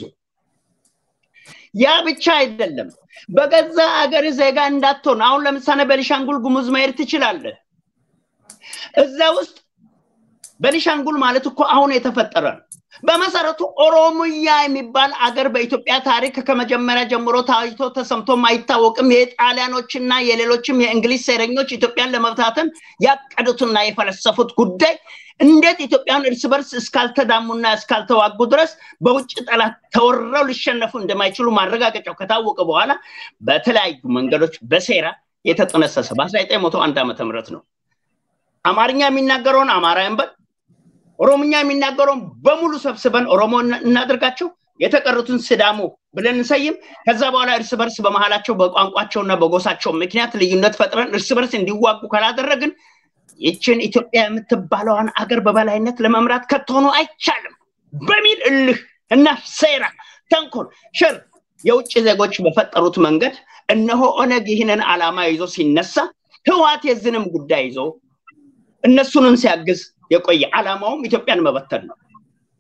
ያ ብቻ አይደለም። በገዛ አገር ዜጋ እንዳትሆን አሁን ለምሳሌ በሊሻንጉል ጉሙዝ መሄድ ትችላለህ። እዛ ውስጥ በሊሻንጉል ማለት እኮ አሁን የተፈጠረ ነው። በመሰረቱ ኦሮሞያ የሚባል አገር በኢትዮጵያ ታሪክ ከመጀመሪያ ጀምሮ ታይቶ ተሰምቶም አይታወቅም። የጣሊያኖችና የሌሎችም የእንግሊዝ ሴረኞች ኢትዮጵያን ለመብታተን ያቀዱትና የፈለሰፉት ጉዳይ እንዴት ኢትዮጵያን እርስ በርስ እስካልተዳሙና እስካልተዋጉ ድረስ በውጭ ጠላት ተወረው ሊሸነፉ እንደማይችሉ ማረጋገጫው ከታወቀ በኋላ በተለያዩ መንገዶች በሴራ የተጠነሰሰ በ1901 ዓመተ ምህረት ነው። አማርኛ የሚናገረውን አማራ እንበል፣ ኦሮምኛ የሚናገረውን በሙሉ ሰብስበን ኦሮሞ እናድርጋቸው፣ የተቀሩትን ስዳሞ ብለን እንሰይም። ከዛ በኋላ እርስ በርስ በመሀላቸው በቋንቋቸውና በጎሳቸው ምክንያት ልዩነት ፈጥረን እርስ በርስ እንዲዋጉ ካላደረግን ይችን ኢትዮጵያ የምትባለዋን አገር በበላይነት ለመምራት ከቶሆኑ አይቻልም በሚል እልህ እና ሴራ፣ ተንኮል፣ ሸር የውጭ ዜጎች በፈጠሩት መንገድ እነሆ ኦነግ ይህንን ዓላማ ይዞ ሲነሳ ህዋት የዝንም ጉዳይ ይዞ እነሱንም ሲያግዝ የቆየ ዓላማውም ኢትዮጵያን መበተን ነው።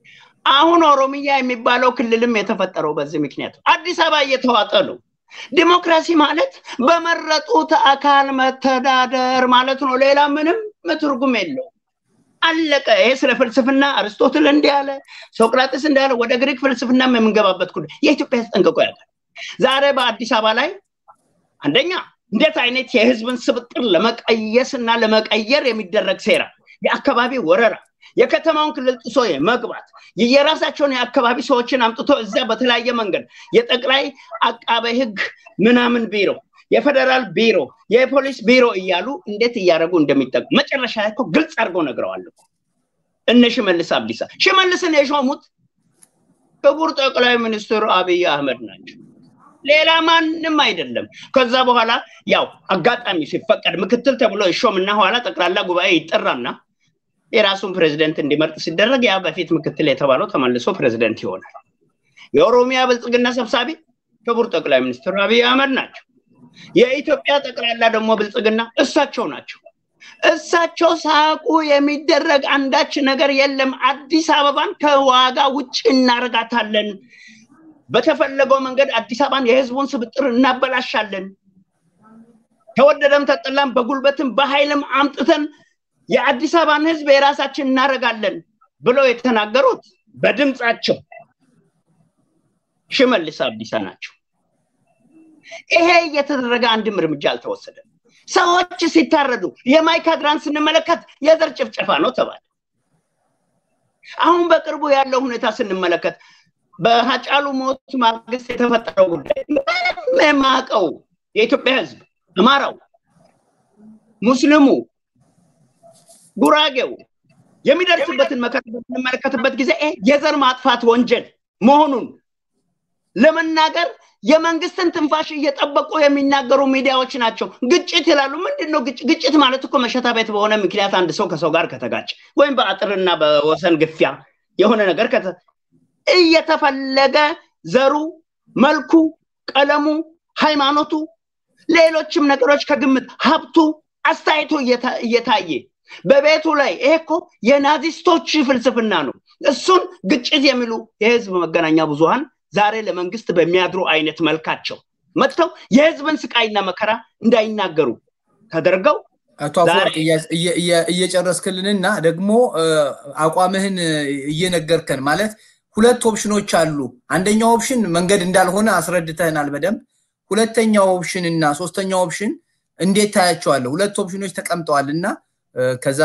አሁን ኦሮሚያ የሚባለው ክልልም የተፈጠረው በዚህ ምክንያት አዲስ አበባ እየተዋጠ ነው። ዲሞክራሲ ማለት በመረጡት አካል መተዳደር ማለት ነው። ሌላ ምንም ትርጉም የለው። አለቀ። ይሄ ስለ ፍልስፍና አርስቶትል እንዲህ አለ፣ ሶቅራጥስ እንዲህ አለ። ወደ ግሪክ ፍልስፍና የምንገባበት ጉዳይ የኢትዮጵያ ሕዝብ ጠንቅቆ ያውቃል። ዛሬ በአዲስ አበባ ላይ አንደኛ እንዴት አይነት የህዝብን ስብጥር ለመቀየስ እና ለመቀየር የሚደረግ ሴራ፣ የአካባቢ ወረራ፣ የከተማውን ክልል ጥሶ መግባት፣ የራሳቸውን የአካባቢ ሰዎችን አምጥቶ እዚያ በተለያየ መንገድ የጠቅላይ አቃቤ ህግ ምናምን ቢሮ፣ የፌደራል ቢሮ፣ የፖሊስ ቢሮ እያሉ እንዴት እያደረጉ እንደሚጠቁ መጨረሻ እኮ ግልጽ አድርገው ነግረዋል እኮ እነ ሽመልስ አብዲሳ። ሽመልስን የሾሙት ክቡር ጠቅላይ ሚኒስትሩ አብይ አህመድ ናቸው። ሌላ ማንም አይደለም። ከዛ በኋላ ያው አጋጣሚ ሲፈቀድ ምክትል ተብሎ ይሾምና ኋላ ጠቅላላ ጉባኤ ይጠራና የራሱን ፕሬዚደንት እንዲመርጥ ሲደረግ ያ በፊት ምክትል የተባለው ተመልሶ ፕሬዚደንት ይሆናል። የኦሮሚያ ብልጽግና ሰብሳቢ ክቡር ጠቅላይ ሚኒስትር አብይ አህመድ ናቸው። የኢትዮጵያ ጠቅላላ ደግሞ ብልጽግና እሳቸው ናቸው። እሳቸው ሳቁ የሚደረግ አንዳች ነገር የለም። አዲስ አበባን ከዋጋ ውጭ እናረጋታለን። በተፈለገው መንገድ አዲስ አበባን የህዝቡን ስብጥር እናበላሻለን። ተወደደም ተጠላም በጉልበትም በኃይልም አምጥተን የአዲስ አበባን ህዝብ የራሳችን እናደርጋለን ብለው የተናገሩት በድምፃቸው ሽመልስ አብዲሳ ናቸው። ይሄ እየተደረገ አንድም እርምጃ አልተወሰደም። ሰዎች ሲታረዱ የማይካድራን ስንመለከት የዘር ጭፍጨፋ ነው ተባለ። አሁን በቅርቡ ያለው ሁኔታ ስንመለከት በሀጫሉ ሞት ማግስት የተፈጠረው ጉዳይ ምንም የማያውቀው የኢትዮጵያ ህዝብ አማራው፣ ሙስሊሙ፣ ጉራጌው የሚደርስበትን መከራ በምንመለከትበት ጊዜ የዘር ማጥፋት ወንጀል መሆኑን ለመናገር የመንግስትን ትንፋሽ እየጠበቁ የሚናገሩ ሚዲያዎች ናቸው። ግጭት ይላሉ። ምንድን ነው ግጭት? ግጭት ማለት እኮ መሸታ ቤት በሆነ ምክንያት አንድ ሰው ከሰው ጋር ከተጋጭ ወይም በአጥርና በወሰን ግፊያ የሆነ ነገር እየተፈለገ ዘሩ፣ መልኩ፣ ቀለሙ፣ ሃይማኖቱ፣ ሌሎችም ነገሮች ከግምት ሀብቱ፣ አስተያየቱ እየታየ በቤቱ ላይ ይሄ እኮ የናዚስቶች ፍልስፍና ነው። እሱን ግጭት የሚሉ የህዝብ መገናኛ ብዙሃን ዛሬ ለመንግስት በሚያድሩ አይነት መልካቸው መጥተው የህዝብን ስቃይና መከራ እንዳይናገሩ ተደርገው አቶ አፈወርቅ እየጨረስክልንና ደግሞ አቋምህን እየነገርከን ማለት ሁለት ኦፕሽኖች አሉ። አንደኛው ኦፕሽን መንገድ እንዳልሆነ አስረድተህናል በደንብ። ሁለተኛው ኦፕሽን እና ሶስተኛው ኦፕሽን እንዴት ታያቸዋለህ? ሁለት ኦፕሽኖች ተቀምጠዋል እና ከዛ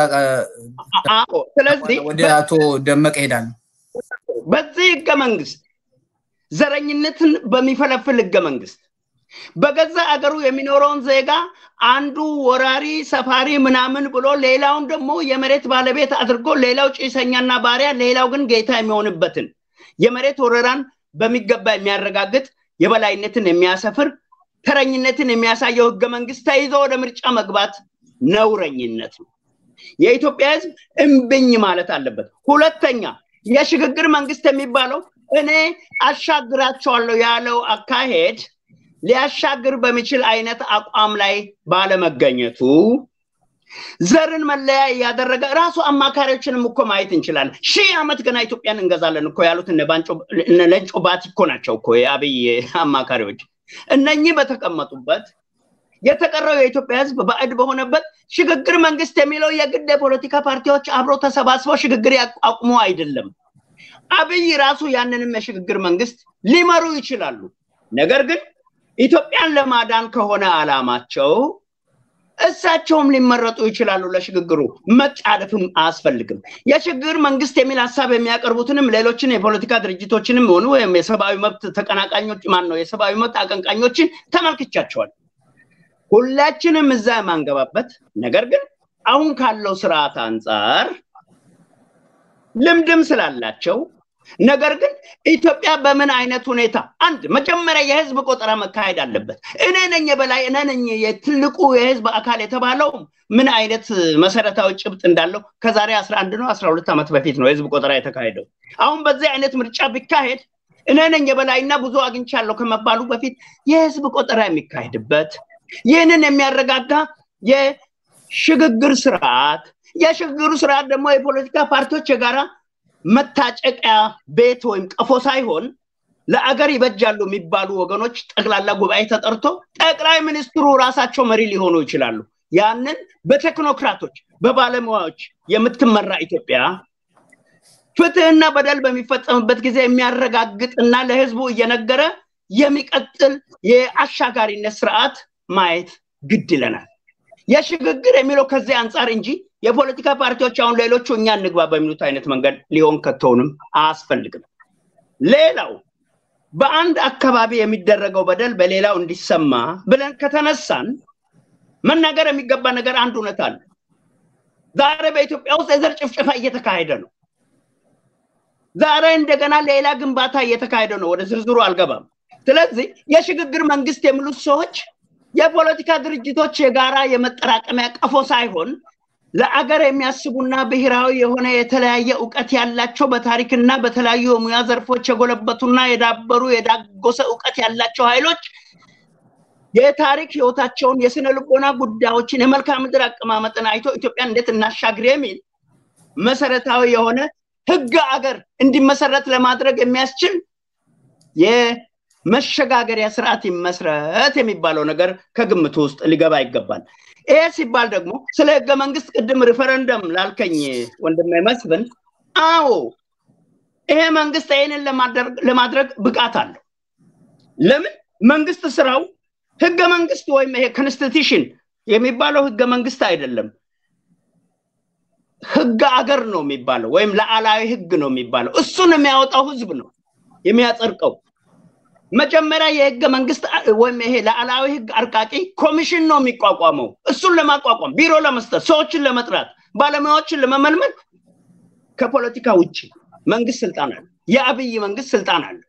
ስለዚህ ወደ አቶ ደመቀ ሄዳለሁ። በዚህ ህገ መንግስት ዘረኝነትን በሚፈለፍል ህገ መንግስት በገዛ አገሩ የሚኖረውን ዜጋ አንዱ ወራሪ ሰፋሪ ምናምን ብሎ ሌላውን ደግሞ የመሬት ባለቤት አድርጎ ሌላው ጭሰኛና ባሪያ ሌላው ግን ጌታ የሚሆንበትን የመሬት ወረራን በሚገባ የሚያረጋግጥ የበላይነትን የሚያሰፍር ተረኝነትን የሚያሳየው ህገ መንግስት ተይዞ ወደ ምርጫ መግባት ነውረኝነት ነው። የኢትዮጵያ ህዝብ እምብኝ ማለት አለበት። ሁለተኛ የሽግግር መንግስት የሚባለው እኔ አሻግራቸዋለሁ ያለው አካሄድ ሊያሻግር በሚችል አይነት አቋም ላይ ባለመገኘቱ ዘርን መለያ እያደረገ ራሱ አማካሪዎችንም እኮ ማየት እንችላለን። ሺህ ዓመት ገና ኢትዮጵያን እንገዛለን እኮ ያሉት እነ ለንጮ ባቲ እኮ ናቸው እኮ የአብይ አማካሪዎች። እነኚህ በተቀመጡበት የተቀረው የኢትዮጵያ ህዝብ ባዕድ በሆነበት ሽግግር መንግስት የሚለው የግድ የፖለቲካ ፓርቲዎች አብሮ ተሰባስበው ሽግግር ያቋቁሙ አይደለም። አብይ ራሱ ያንንም የሽግግር መንግስት ሊመሩ ይችላሉ። ነገር ግን ኢትዮጵያን ለማዳን ከሆነ አላማቸው እሳቸውም ሊመረጡ ይችላሉ። ለሽግግሩ መጣደፍም አያስፈልግም። የሽግግር መንግስት የሚል ሀሳብ የሚያቀርቡትንም ሌሎችን የፖለቲካ ድርጅቶችንም ሆኑ ወይም የሰብአዊ መብት ተቀናቃኞች ማን ነው የሰብአዊ መብት አቀንቃኞችን ተመልክቻቸዋል። ሁላችንም እዛ የማንገባበት ነገር ግን አሁን ካለው ስርዓት አንጻር ልምድም ስላላቸው ነገር ግን ኢትዮጵያ በምን አይነት ሁኔታ አንድ መጀመሪያ የህዝብ ቆጠራ መካሄድ አለበት። እኔ ነኝ የበላይ እኔ ነኝ የትልቁ የህዝብ አካል የተባለው ምን አይነት መሰረታዊ ጭብጥ እንዳለው ከዛሬ አስራ አንድ ነው አስራ ሁለት ዓመት በፊት ነው የህዝብ ቆጠራ የተካሄደው። አሁን በዚህ አይነት ምርጫ ቢካሄድ እኔ ነኝ የበላይና ብዙ አግኝቻለሁ ከመባሉ በፊት የህዝብ ቆጠራ የሚካሄድበት ይህንን የሚያረጋጋ የሽግግር ስርዓት የሽግግሩ ስርዓት ደግሞ የፖለቲካ ፓርቲዎች የጋራ መታጨቂያ ቤት ወይም ቀፎ ሳይሆን ለአገር ይበጃሉ የሚባሉ ወገኖች ጠቅላላ ጉባኤ ተጠርቶ ጠቅላይ ሚኒስትሩ ራሳቸው መሪ ሊሆኑ ይችላሉ። ያንን በቴክኖክራቶች በባለሙያዎች የምትመራ ኢትዮጵያ ፍትህና በደል በሚፈጸምበት ጊዜ የሚያረጋግጥና ለህዝቡ እየነገረ የሚቀጥል የአሻጋሪነት ስርዓት ማየት ግድ ይለናል። የሽግግር የሚለው ከዚህ አንጻር እንጂ የፖለቲካ ፓርቲዎች አሁን ሌሎቹ እኛ እንግባ በሚሉት አይነት መንገድ ሊሆን ከቶውንም አያስፈልግም። ሌላው በአንድ አካባቢ የሚደረገው በደል በሌላው እንዲሰማ ብለን ከተነሳን መናገር የሚገባ ነገር አንድ እውነት አለ። ዛሬ በኢትዮጵያ ውስጥ የዘር ጭፍጨፋ እየተካሄደ ነው። ዛሬ እንደገና ሌላ ግንባታ እየተካሄደ ነው። ወደ ዝርዝሩ አልገባም። ስለዚህ የሽግግር መንግስት የሚሉት ሰዎች የፖለቲካ ድርጅቶች የጋራ የመጠራቀሚያ ቀፎ ሳይሆን ለአገር የሚያስቡና ብሔራዊ የሆነ የተለያየ እውቀት ያላቸው በታሪክና በተለያዩ የሙያ ዘርፎች የጎለበቱና የዳበሩ የዳጎሰ እውቀት ያላቸው ኃይሎች የታሪክ ህይወታቸውን የስነ ልቦና ጉዳዮችን የመልክዓ ምድር አቀማመጥን አይቶ ኢትዮጵያን እንዴት እናሻግር የሚል መሰረታዊ የሆነ ህግ አገር እንዲመሰረት ለማድረግ የሚያስችል የመሸጋገሪያ ስርዓት ይመስረት የሚባለው ነገር ከግምት ውስጥ ሊገባ ይገባል። ይሄ ሲባል ደግሞ ስለ ህገ መንግስት ቅድም ሪፈረንደም ላልከኝ ወንድሜ መስፍን፣ አዎ ይሄ መንግስት ይህንን ለማድረግ ብቃት አለው። ለምን መንግስት ስራው ህገ መንግስት ወይም ይሄ ኮንስቲቱሽን የሚባለው ህገ መንግስት አይደለም። ህገ አገር ነው የሚባለው ወይም ለአላዊ ህግ ነው የሚባለው። እሱን የሚያወጣው ህዝብ ነው የሚያጸድቀው። መጀመሪያ የህገ መንግስት ወይም ይሄ ለአላዊ ህግ አርቃቂ ኮሚሽን ነው የሚቋቋመው። እሱን ለማቋቋም ቢሮ ለመስጠት፣ ሰዎችን ለመጥራት፣ ባለሙያዎችን ለመመልመል ከፖለቲካ ውጭ መንግስት ስልጣን አለ። የአብይ መንግስት ስልጣን አለ።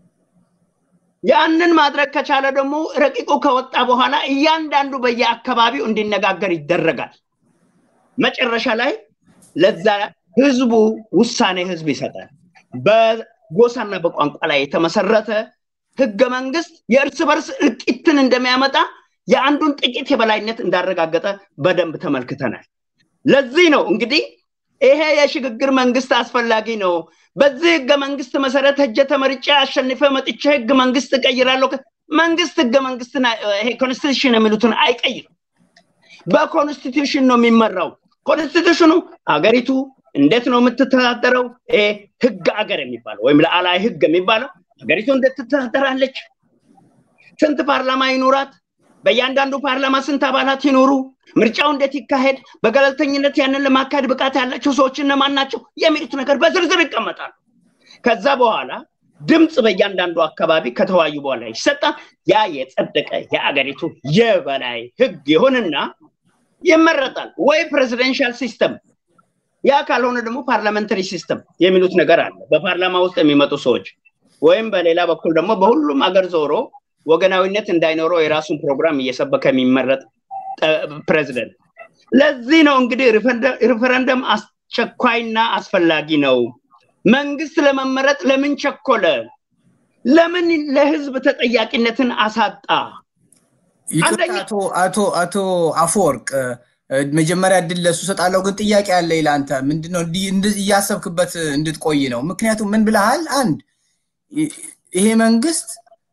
ያንን ማድረግ ከቻለ ደግሞ ረቂቁ ከወጣ በኋላ እያንዳንዱ በየአካባቢው እንዲነጋገር ይደረጋል። መጨረሻ ላይ ለዛ ህዝቡ ውሳኔ ህዝብ ይሰጣል። በጎሳና በቋንቋ ላይ የተመሰረተ ህገ መንግስት የእርስ በርስ እልቂትን እንደሚያመጣ የአንዱን ጥቂት የበላይነት እንዳረጋገጠ በደንብ ተመልክተናል። ለዚህ ነው እንግዲህ ይሄ የሽግግር መንግስት አስፈላጊ ነው። በዚህ ህገ መንግስት መሰረት ሄጄ ተመርጬ አሸንፈ መጥቼ ህገ መንግስት እቀይራለሁ። መንግስት ህገ መንግስትን ይሄ ኮንስቲቱሽን የሚሉትን አይቀይርም። በኮንስቲቱሽን ነው የሚመራው። ኮንስቲቱሽኑ አገሪቱ እንዴት ነው የምትተዳደረው? ይሄ ህግ አገር የሚባለው ወይም ለአላይ ህግ የሚባለው ሀገሪቱ እንዴት ትተዳደራለች? ስንት ፓርላማ ይኑራት? በእያንዳንዱ ፓርላማ ስንት አባላት ይኖሩ? ምርጫው እንዴት ይካሄድ? በገለልተኝነት ያንን ለማካሄድ ብቃት ያላቸው ሰዎች እነማን ናቸው? የሚሉት ነገር በዝርዝር ይቀመጣሉ። ከዛ በኋላ ድምፅ በእያንዳንዱ አካባቢ ከተወያዩ በኋላ ይሰጣል። ያ የጸደቀ የአገሪቱ የበላይ ህግ ይሆንና ይመረጣል። ወይ ፕሬዚደንሻል ሲስተም፣ ያ ካልሆነ ደግሞ ፓርላመንተሪ ሲስተም የሚሉት ነገር አለ። በፓርላማ ውስጥ የሚመጡ ሰዎች ወይም በሌላ በኩል ደግሞ በሁሉም አገር ዞሮ ወገናዊነት እንዳይኖረው የራሱን ፕሮግራም እየሰበከ የሚመረጥ ፕሬዚደንት። ለዚህ ነው እንግዲህ ሪፈረንደም አስቸኳይና አስፈላጊ ነው። መንግስት ለመመረጥ ለምን ቸኮለ? ለምን ለህዝብ ተጠያቂነትን አሳጣ? አቶ አቶ አቶ አፈወርቅ መጀመሪያ እድል ለሱ ሰጣለሁ፣ ግን ጥያቄ አለ ለአንተ። ምንድነው እያሰብክበት እንድትቆይ ነው። ምክንያቱም ምን ብለሃል? አንድ ይሄ መንግስት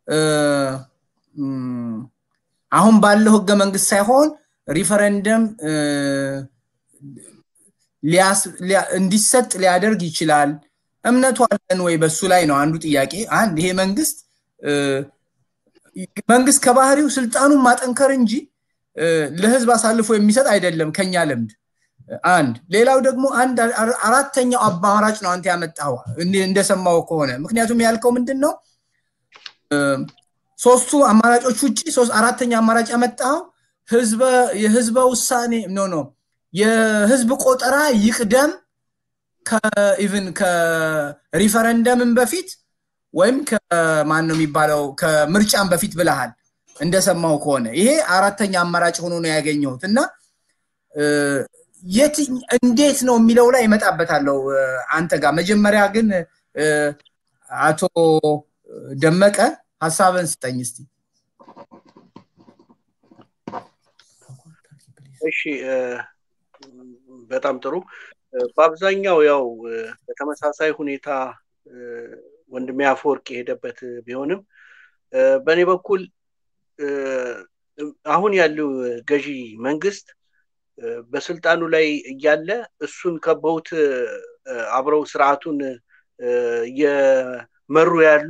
አሁን ባለው ህገ መንግስት ሳይሆን ሪፈረንደም እንዲሰጥ ሊያደርግ ይችላል። እምነቱ አለን ወይ? በሱ ላይ ነው አንዱ ጥያቄ። አንድ ይሄ መንግስት መንግስት ከባህሪው ስልጣኑን ማጠንከር እንጂ ለህዝብ አሳልፎ የሚሰጥ አይደለም ከኛ ልምድ። አንድ ሌላው ደግሞ አንድ አራተኛው አማራጭ ነው አንተ ያመጣው እንደሰማው ከሆነ ምክንያቱም ያልከው ምንድን ነው ሶስቱ አማራጮች ውጭ ሶስት አራተኛ አማራጭ ያመጣው ህዝበ የህዝበ ውሳኔ ኖ ኖ የህዝብ ቆጠራ ይቅደም ከኢቭን ከሪፈረንደምን በፊት ወይም ከማን ነው የሚባለው ከምርጫም በፊት ብለሃል እንደሰማው ከሆነ ይሄ አራተኛ አማራጭ ሆኖ ነው ያገኘሁት እና የት እንዴት ነው የሚለው ላይ ይመጣበታለው አንተ ጋር መጀመሪያ ግን አቶ ደመቀ ሀሳብን ስጠኝ እስቲ እሺ በጣም ጥሩ በአብዛኛው ያው በተመሳሳይ ሁኔታ ወንድሜ አፈወርቅ የሄደበት ቢሆንም በእኔ በኩል አሁን ያለው ገዢ መንግስት በስልጣኑ ላይ እያለ እሱን ከበውት አብረው ስርዓቱን እየመሩ ያሉ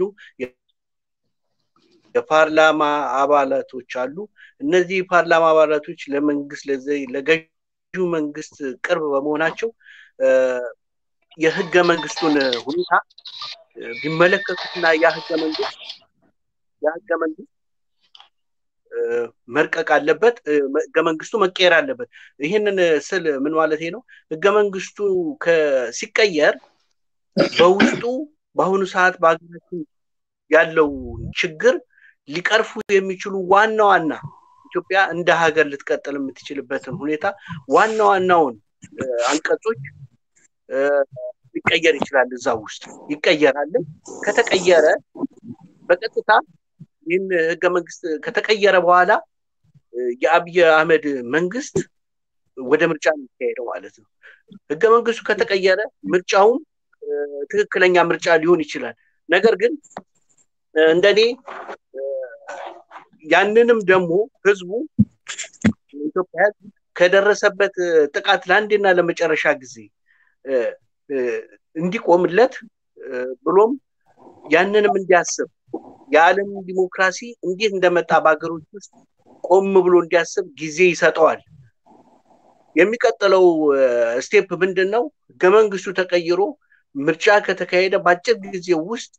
የፓርላማ አባላቶች አሉ። እነዚህ የፓርላማ አባላቶች ለመንግስት ለገዢው መንግስት ቅርብ በመሆናቸው የህገ መንግስቱን ሁኔታ ቢመለከቱትና ያ ህገ መንግስት ያ ህገ መንግስት መርቀቅ አለበት፣ ህገ መንግስቱ መቀየር አለበት። ይህንን ስል ምን ማለት ነው? ህገ መንግስቱ ሲቀየር በውስጡ በአሁኑ ሰዓት በሀገራችን ያለው ችግር ሊቀርፉ የሚችሉ ዋና ዋና ኢትዮጵያ እንደ ሀገር ልትቀጥል የምትችልበትን ሁኔታ ዋና ዋናውን አንቀጾች ሊቀየር ይችላል። እዛ ውስጥ ይቀየራል። ከተቀየረ በቀጥታ ይህን ህገ መንግስት ከተቀየረ በኋላ የአብይ አህመድ መንግስት ወደ ምርጫ የሚካሄደው ማለት ነው። ህገ መንግስቱ ከተቀየረ ምርጫውም ትክክለኛ ምርጫ ሊሆን ይችላል። ነገር ግን እንደኔ ያንንም ደግሞ ህዝቡ ኢትዮጵያ ህዝብ ከደረሰበት ጥቃት ለአንዴና ለመጨረሻ ጊዜ እንዲቆምለት ብሎም ያንንም እንዲያስብ የዓለም ዲሞክራሲ እንዴት እንደመጣ በሀገሮች ውስጥ ቆም ብሎ እንዲያስብ ጊዜ ይሰጠዋል። የሚቀጥለው ስቴፕ ምንድን ነው? ህገ መንግስቱ ተቀይሮ ምርጫ ከተካሄደ በአጭር ጊዜ ውስጥ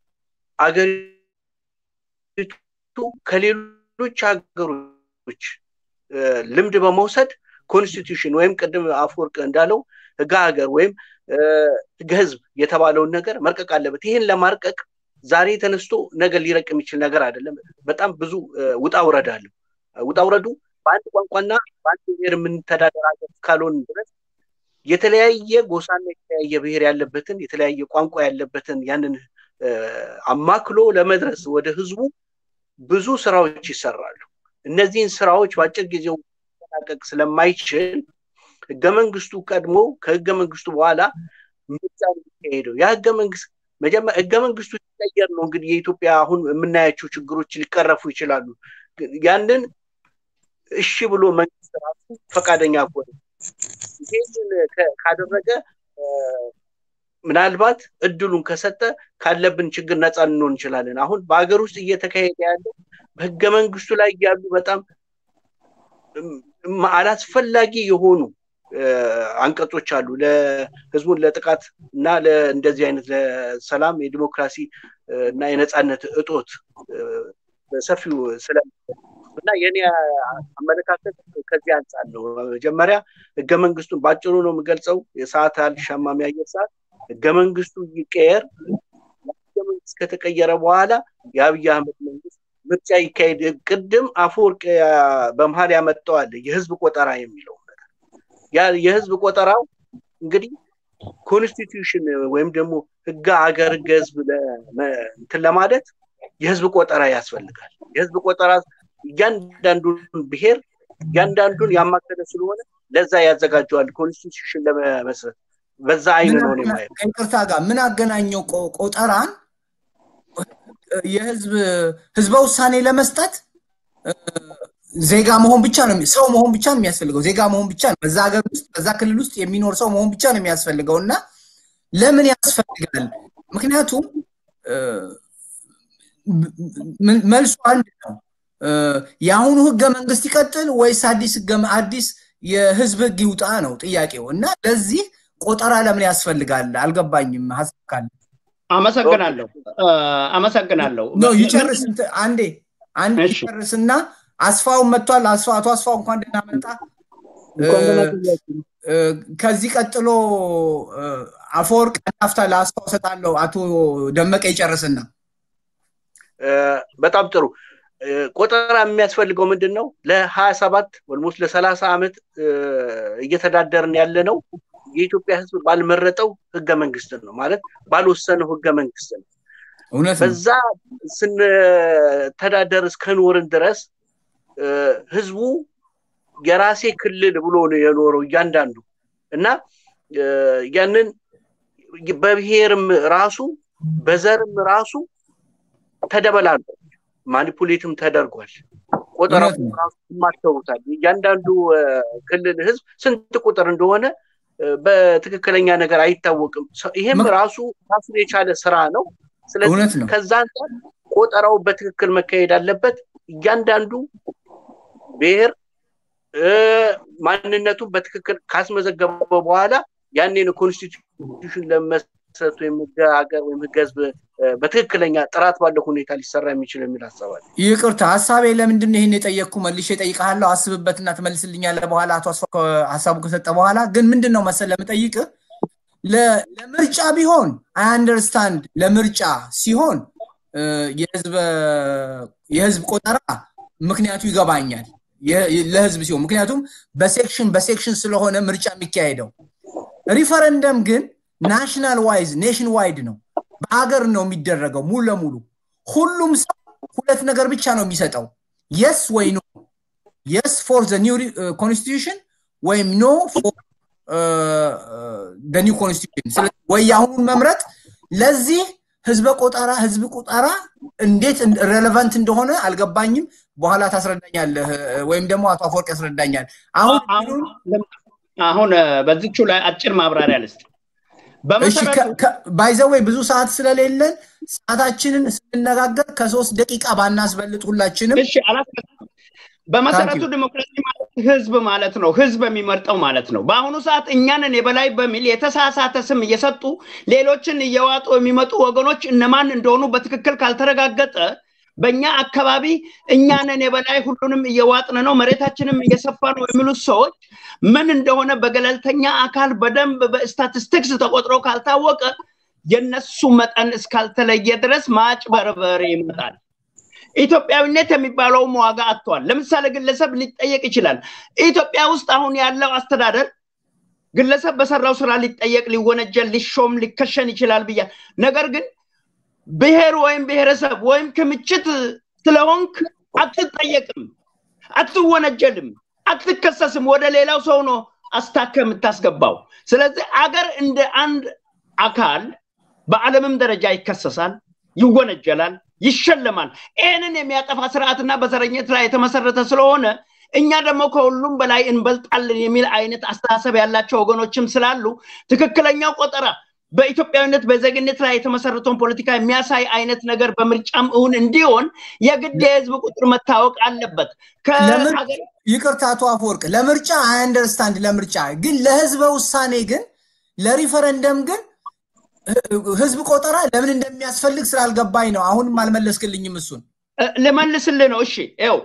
አገሪቱ ከሌሎች ሀገሮች ልምድ በመውሰድ ኮንስቲቱሽን ወይም ቅድም አፈወርቅ እንዳለው ህገ ሀገር ወይም ህገ ህዝብ የተባለውን ነገር መርቀቅ አለበት። ይህን ለማርቀቅ ዛሬ ተነስቶ ነገር ሊረቅ የሚችል ነገር አይደለም። በጣም ብዙ ውጣ ውረድ አለው። ውጣ ውረዱ በአንድ ቋንቋና በአንድ ብሔር የምንተዳደር ሀገር እስካልሆን ድረስ የተለያየ ጎሳና የተለያየ ብሔር ያለበትን የተለያየ ቋንቋ ያለበትን ያንን አማክሎ ለመድረስ ወደ ህዝቡ ብዙ ስራዎች ይሰራሉ። እነዚህን ስራዎች በአጭር ጊዜ መጠናቀቅ ስለማይችል ህገ መንግስቱ ቀድሞ ከህገ መንግስቱ በኋላ ምርጫ የሚካሄደው ያ ህገ መንግስት መጀመሪያ ህገ መንግስቱ ሲቀየር ነው እንግዲህ የኢትዮጵያ አሁን የምናያቸው ችግሮች ሊቀረፉ ይችላሉ። ያንን እሺ ብሎ መንግስት ራሱ ፈቃደኛ ከሆነ ይህንን ካደረገ ምናልባት እድሉን ከሰጠ ካለብን ችግር ነፃ ልንሆን እንችላለን። አሁን በሀገር ውስጥ እየተካሄደ ያለው በህገ መንግስቱ ላይ ያሉ በጣም አላስፈላጊ የሆኑ አንቀጾች አሉ ለህዝቡን ለጥቃት እና እንደዚህ አይነት ለሰላም የዲሞክራሲ እና የነፃነት እጦት በሰፊው ስለ እና የኔ አመለካከት ከዚህ አንጻር ነው። መጀመሪያ ህገ መንግስቱን ባጭሩ ነው የምገልጸው። የሰዓት አልሻማም የአየር ሰዓት ህገ መንግስቱ ይቀየር። ህገ መንግስት ከተቀየረ በኋላ የአብይ አህመድ መንግስት ምርጫ ይካሄድ። ቅድም አፈወርቅ በመሀል ያመጣዋል የህዝብ ቆጠራ የሚለው ነገር ያ የህዝብ ቆጠራው እንግዲህ ኮንስቲቱሽን ወይም ደግሞ ህገ ሀገር ህገ ህዝብ እንትን ለማለት የህዝብ ቆጠራ ያስፈልጋል። የህዝብ ቆጠራ እያንዳንዱን ብሔር እያንዳንዱን ያማከለ ስለሆነ ለዛ ያዘጋጀዋል ኮንስቲቱሽን ለመመስረት በዛ አይን ነው ማየው። ከይቅርታ ጋር ምን አገናኘው ቆጠራን የህዝብ ህዝበ ውሳኔ ለመስጠት ዜጋ መሆን ብቻ ነው ሰው መሆን ብቻ ነው የሚያስፈልገው። ዜጋ መሆን ብቻ ነው በዛ ሀገር ውስጥ በዛ ክልል ውስጥ የሚኖር ሰው መሆን ብቻ ነው የሚያስፈልገው እና ለምን ያስፈልጋል? ምክንያቱም መልሱ አንድ ነው። የአሁኑ ህገ መንግስት ይቀጥል ወይስ አዲስ አዲስ የህዝብ ህግ ይውጣ ነው ጥያቄው እና ለዚህ ቆጠራ ለምን ያስፈልጋል? አልገባኝም። ሀሳብ ካለ አመሰግናለሁ አመሰግናለሁ። ኖ ይጨርስ አንዴ አንድ ይጨርስና አስፋውን መጥቷል። አቶ አስፋው እንኳን ደህና መጣ። ከዚህ ቀጥሎ አፈወርቅ ናፍታ ለአስፋው ሰጣለሁ። አቶ ደመቀ ይጨርስና በጣም ጥሩ ቆጠራ የሚያስፈልገው ምንድን ነው? ለሀያ ሰባት ኦልሞስት ለሰላሳ ዓመት እየተዳደርን ያለ ነው የኢትዮጵያ ህዝብ ባልመረጠው ህገ መንግስት ነው ማለት ባልወሰነው ህገ መንግስት ነው። በዛ ስንተዳደር እስከኖርን ድረስ ህዝቡ የራሴ ክልል ብሎ ነው የኖረው እያንዳንዱ እና ያንን በብሔርም ራሱ በዘርም ራሱ ተደበላልቆ ማኒፑሌትም ተደርጓል። ቆጠራው ራሱ ማተውታል። እያንዳንዱ ክልል ህዝብ ስንት ቁጥር እንደሆነ በትክክለኛ ነገር አይታወቅም። ይሄም ራሱ ራሱን የቻለ ስራ ነው። ስለዚህ ከዛ አንጻር ቆጠራው በትክክል መካሄድ አለበት። እያንዳንዱ ብሔር ማንነቱን በትክክል ካስመዘገበ በኋላ ያኔን ኮንስቲቱሽን ለመሰረቱ ወይም ህገ ሀገር ወይም ህገ ህዝብ በትክክለኛ ጥራት ባለው ሁኔታ ሊሰራ የሚችል የሚል ሀሳብ አለ። ይቅርታ ሀሳቤ ለምንድን ነው ይህን የጠየቅኩ መልሼ እጠይቅሃለሁ። አስብበትና ትመልስልኛለህ በኋላ አቶ አስፋ ሀሳቡ ከሰጠ በኋላ ግን ምንድን ነው መሰል ለምጠይቅ ለምርጫ ቢሆን አይ አንደርስታንድ ለምርጫ ሲሆን የህዝብ ቆጠራ ምክንያቱ ይገባኛል ለህዝብ ሲሆን ምክንያቱም በሴክሽን በሴክሽን ስለሆነ ምርጫ የሚካሄደው ሪፈረንደም ግን ናሽናል ዋይዝ ኔሽን ዋይድ ነው በሀገር ነው የሚደረገው ሙሉ ለሙሉ ሁሉም ሰው ሁለት ነገር ብቻ ነው የሚሰጠው የስ ወይ ኖ የስ ፎር ዘ ኒው ኮንስቲቱሽን ወይም ኖ ፎር ኒው ኮንስቲቱሽን ወይ የአሁኑን መምረጥ ለዚህ ህዝበ ቆጠራ ህዝብ ቆጠራ እንዴት ሬሌቫንት እንደሆነ አልገባኝም በኋላ ታስረዳኛለህ ወይም ደግሞ አቶ አፈወርቅ ያስረዳኛል አሁን አሁን በዚቹ ላይ አጭር ማብራሪያ ልስጥ ባይዘወይ ብዙ ሰዓት ስለሌለን ሰዓታችንን ስንነጋገር ከሶስት ደቂቃ ባናስበልጥ ሁላችንም በመሰረቱ ዲሞክራሲ ማለት ህዝብ ማለት ነው። ህዝብ የሚመርጠው ማለት ነው። በአሁኑ ሰዓት እኛንን የበላይ በሚል የተሳሳተ ስም እየሰጡ ሌሎችን እየዋጡ የሚመጡ ወገኖች እነማን እንደሆኑ በትክክል ካልተረጋገጠ በእኛ አካባቢ እኛንን የበላይ ሁሉንም እየዋጥን ነው፣ መሬታችንም እየሰፋ ነው የሚሉት ሰዎች ምን እንደሆነ በገለልተኛ አካል በደንብ በስታቲስቲክስ ተቆጥሮ ካልታወቀ የነሱ መጠን እስካልተለየ ድረስ ማጭበርበር ይመጣል። ኢትዮጵያዊነት የሚባለውም ዋጋ አጥቷል። ለምሳሌ ግለሰብ ሊጠየቅ ይችላል። ኢትዮጵያ ውስጥ አሁን ያለው አስተዳደር ግለሰብ በሰራው ስራ ሊጠየቅ፣ ሊወነጀል፣ ሊሾም፣ ሊከሸን ይችላል ብያል። ነገር ግን ብሔር ወይም ብሔረሰብ ወይም ክምችት ስለሆንክ አትጠየቅም፣ አትወነጀልም፣ አትከሰስም። ወደ ሌላው ሰው ነው አስታከ የምታስገባው። ስለዚህ አገር እንደ አንድ አካል በዓለምም ደረጃ ይከሰሳል፣ ይወነጀላል፣ ይሸለማል። ይህንን የሚያጠፋ ስርዓትና በዘረኝነት ላይ የተመሰረተ ስለሆነ እኛ ደግሞ ከሁሉም በላይ እንበልጣለን የሚል አይነት አስተሳሰብ ያላቸው ወገኖችም ስላሉ ትክክለኛው ቆጠራ በኢትዮጵያዊነት በዜግነት ላይ የተመሰረተውን ፖለቲካ የሚያሳይ አይነት ነገር በምርጫም እውን እንዲሆን የግድ የህዝብ ቁጥር መታወቅ አለበት። ይቅርታ አቶ አፈወርቅ ለምርጫ አይ አንደርስታንድ ለምርጫ ግን ለህዝበ ውሳኔ ግን ለሪፈረንደም ግን ህዝብ ቆጠራ ለምን እንደሚያስፈልግ ስላልገባኝ ነው። አሁንም አልመለስክልኝም። እሱን ልመልስልህ ነው። እሺ ው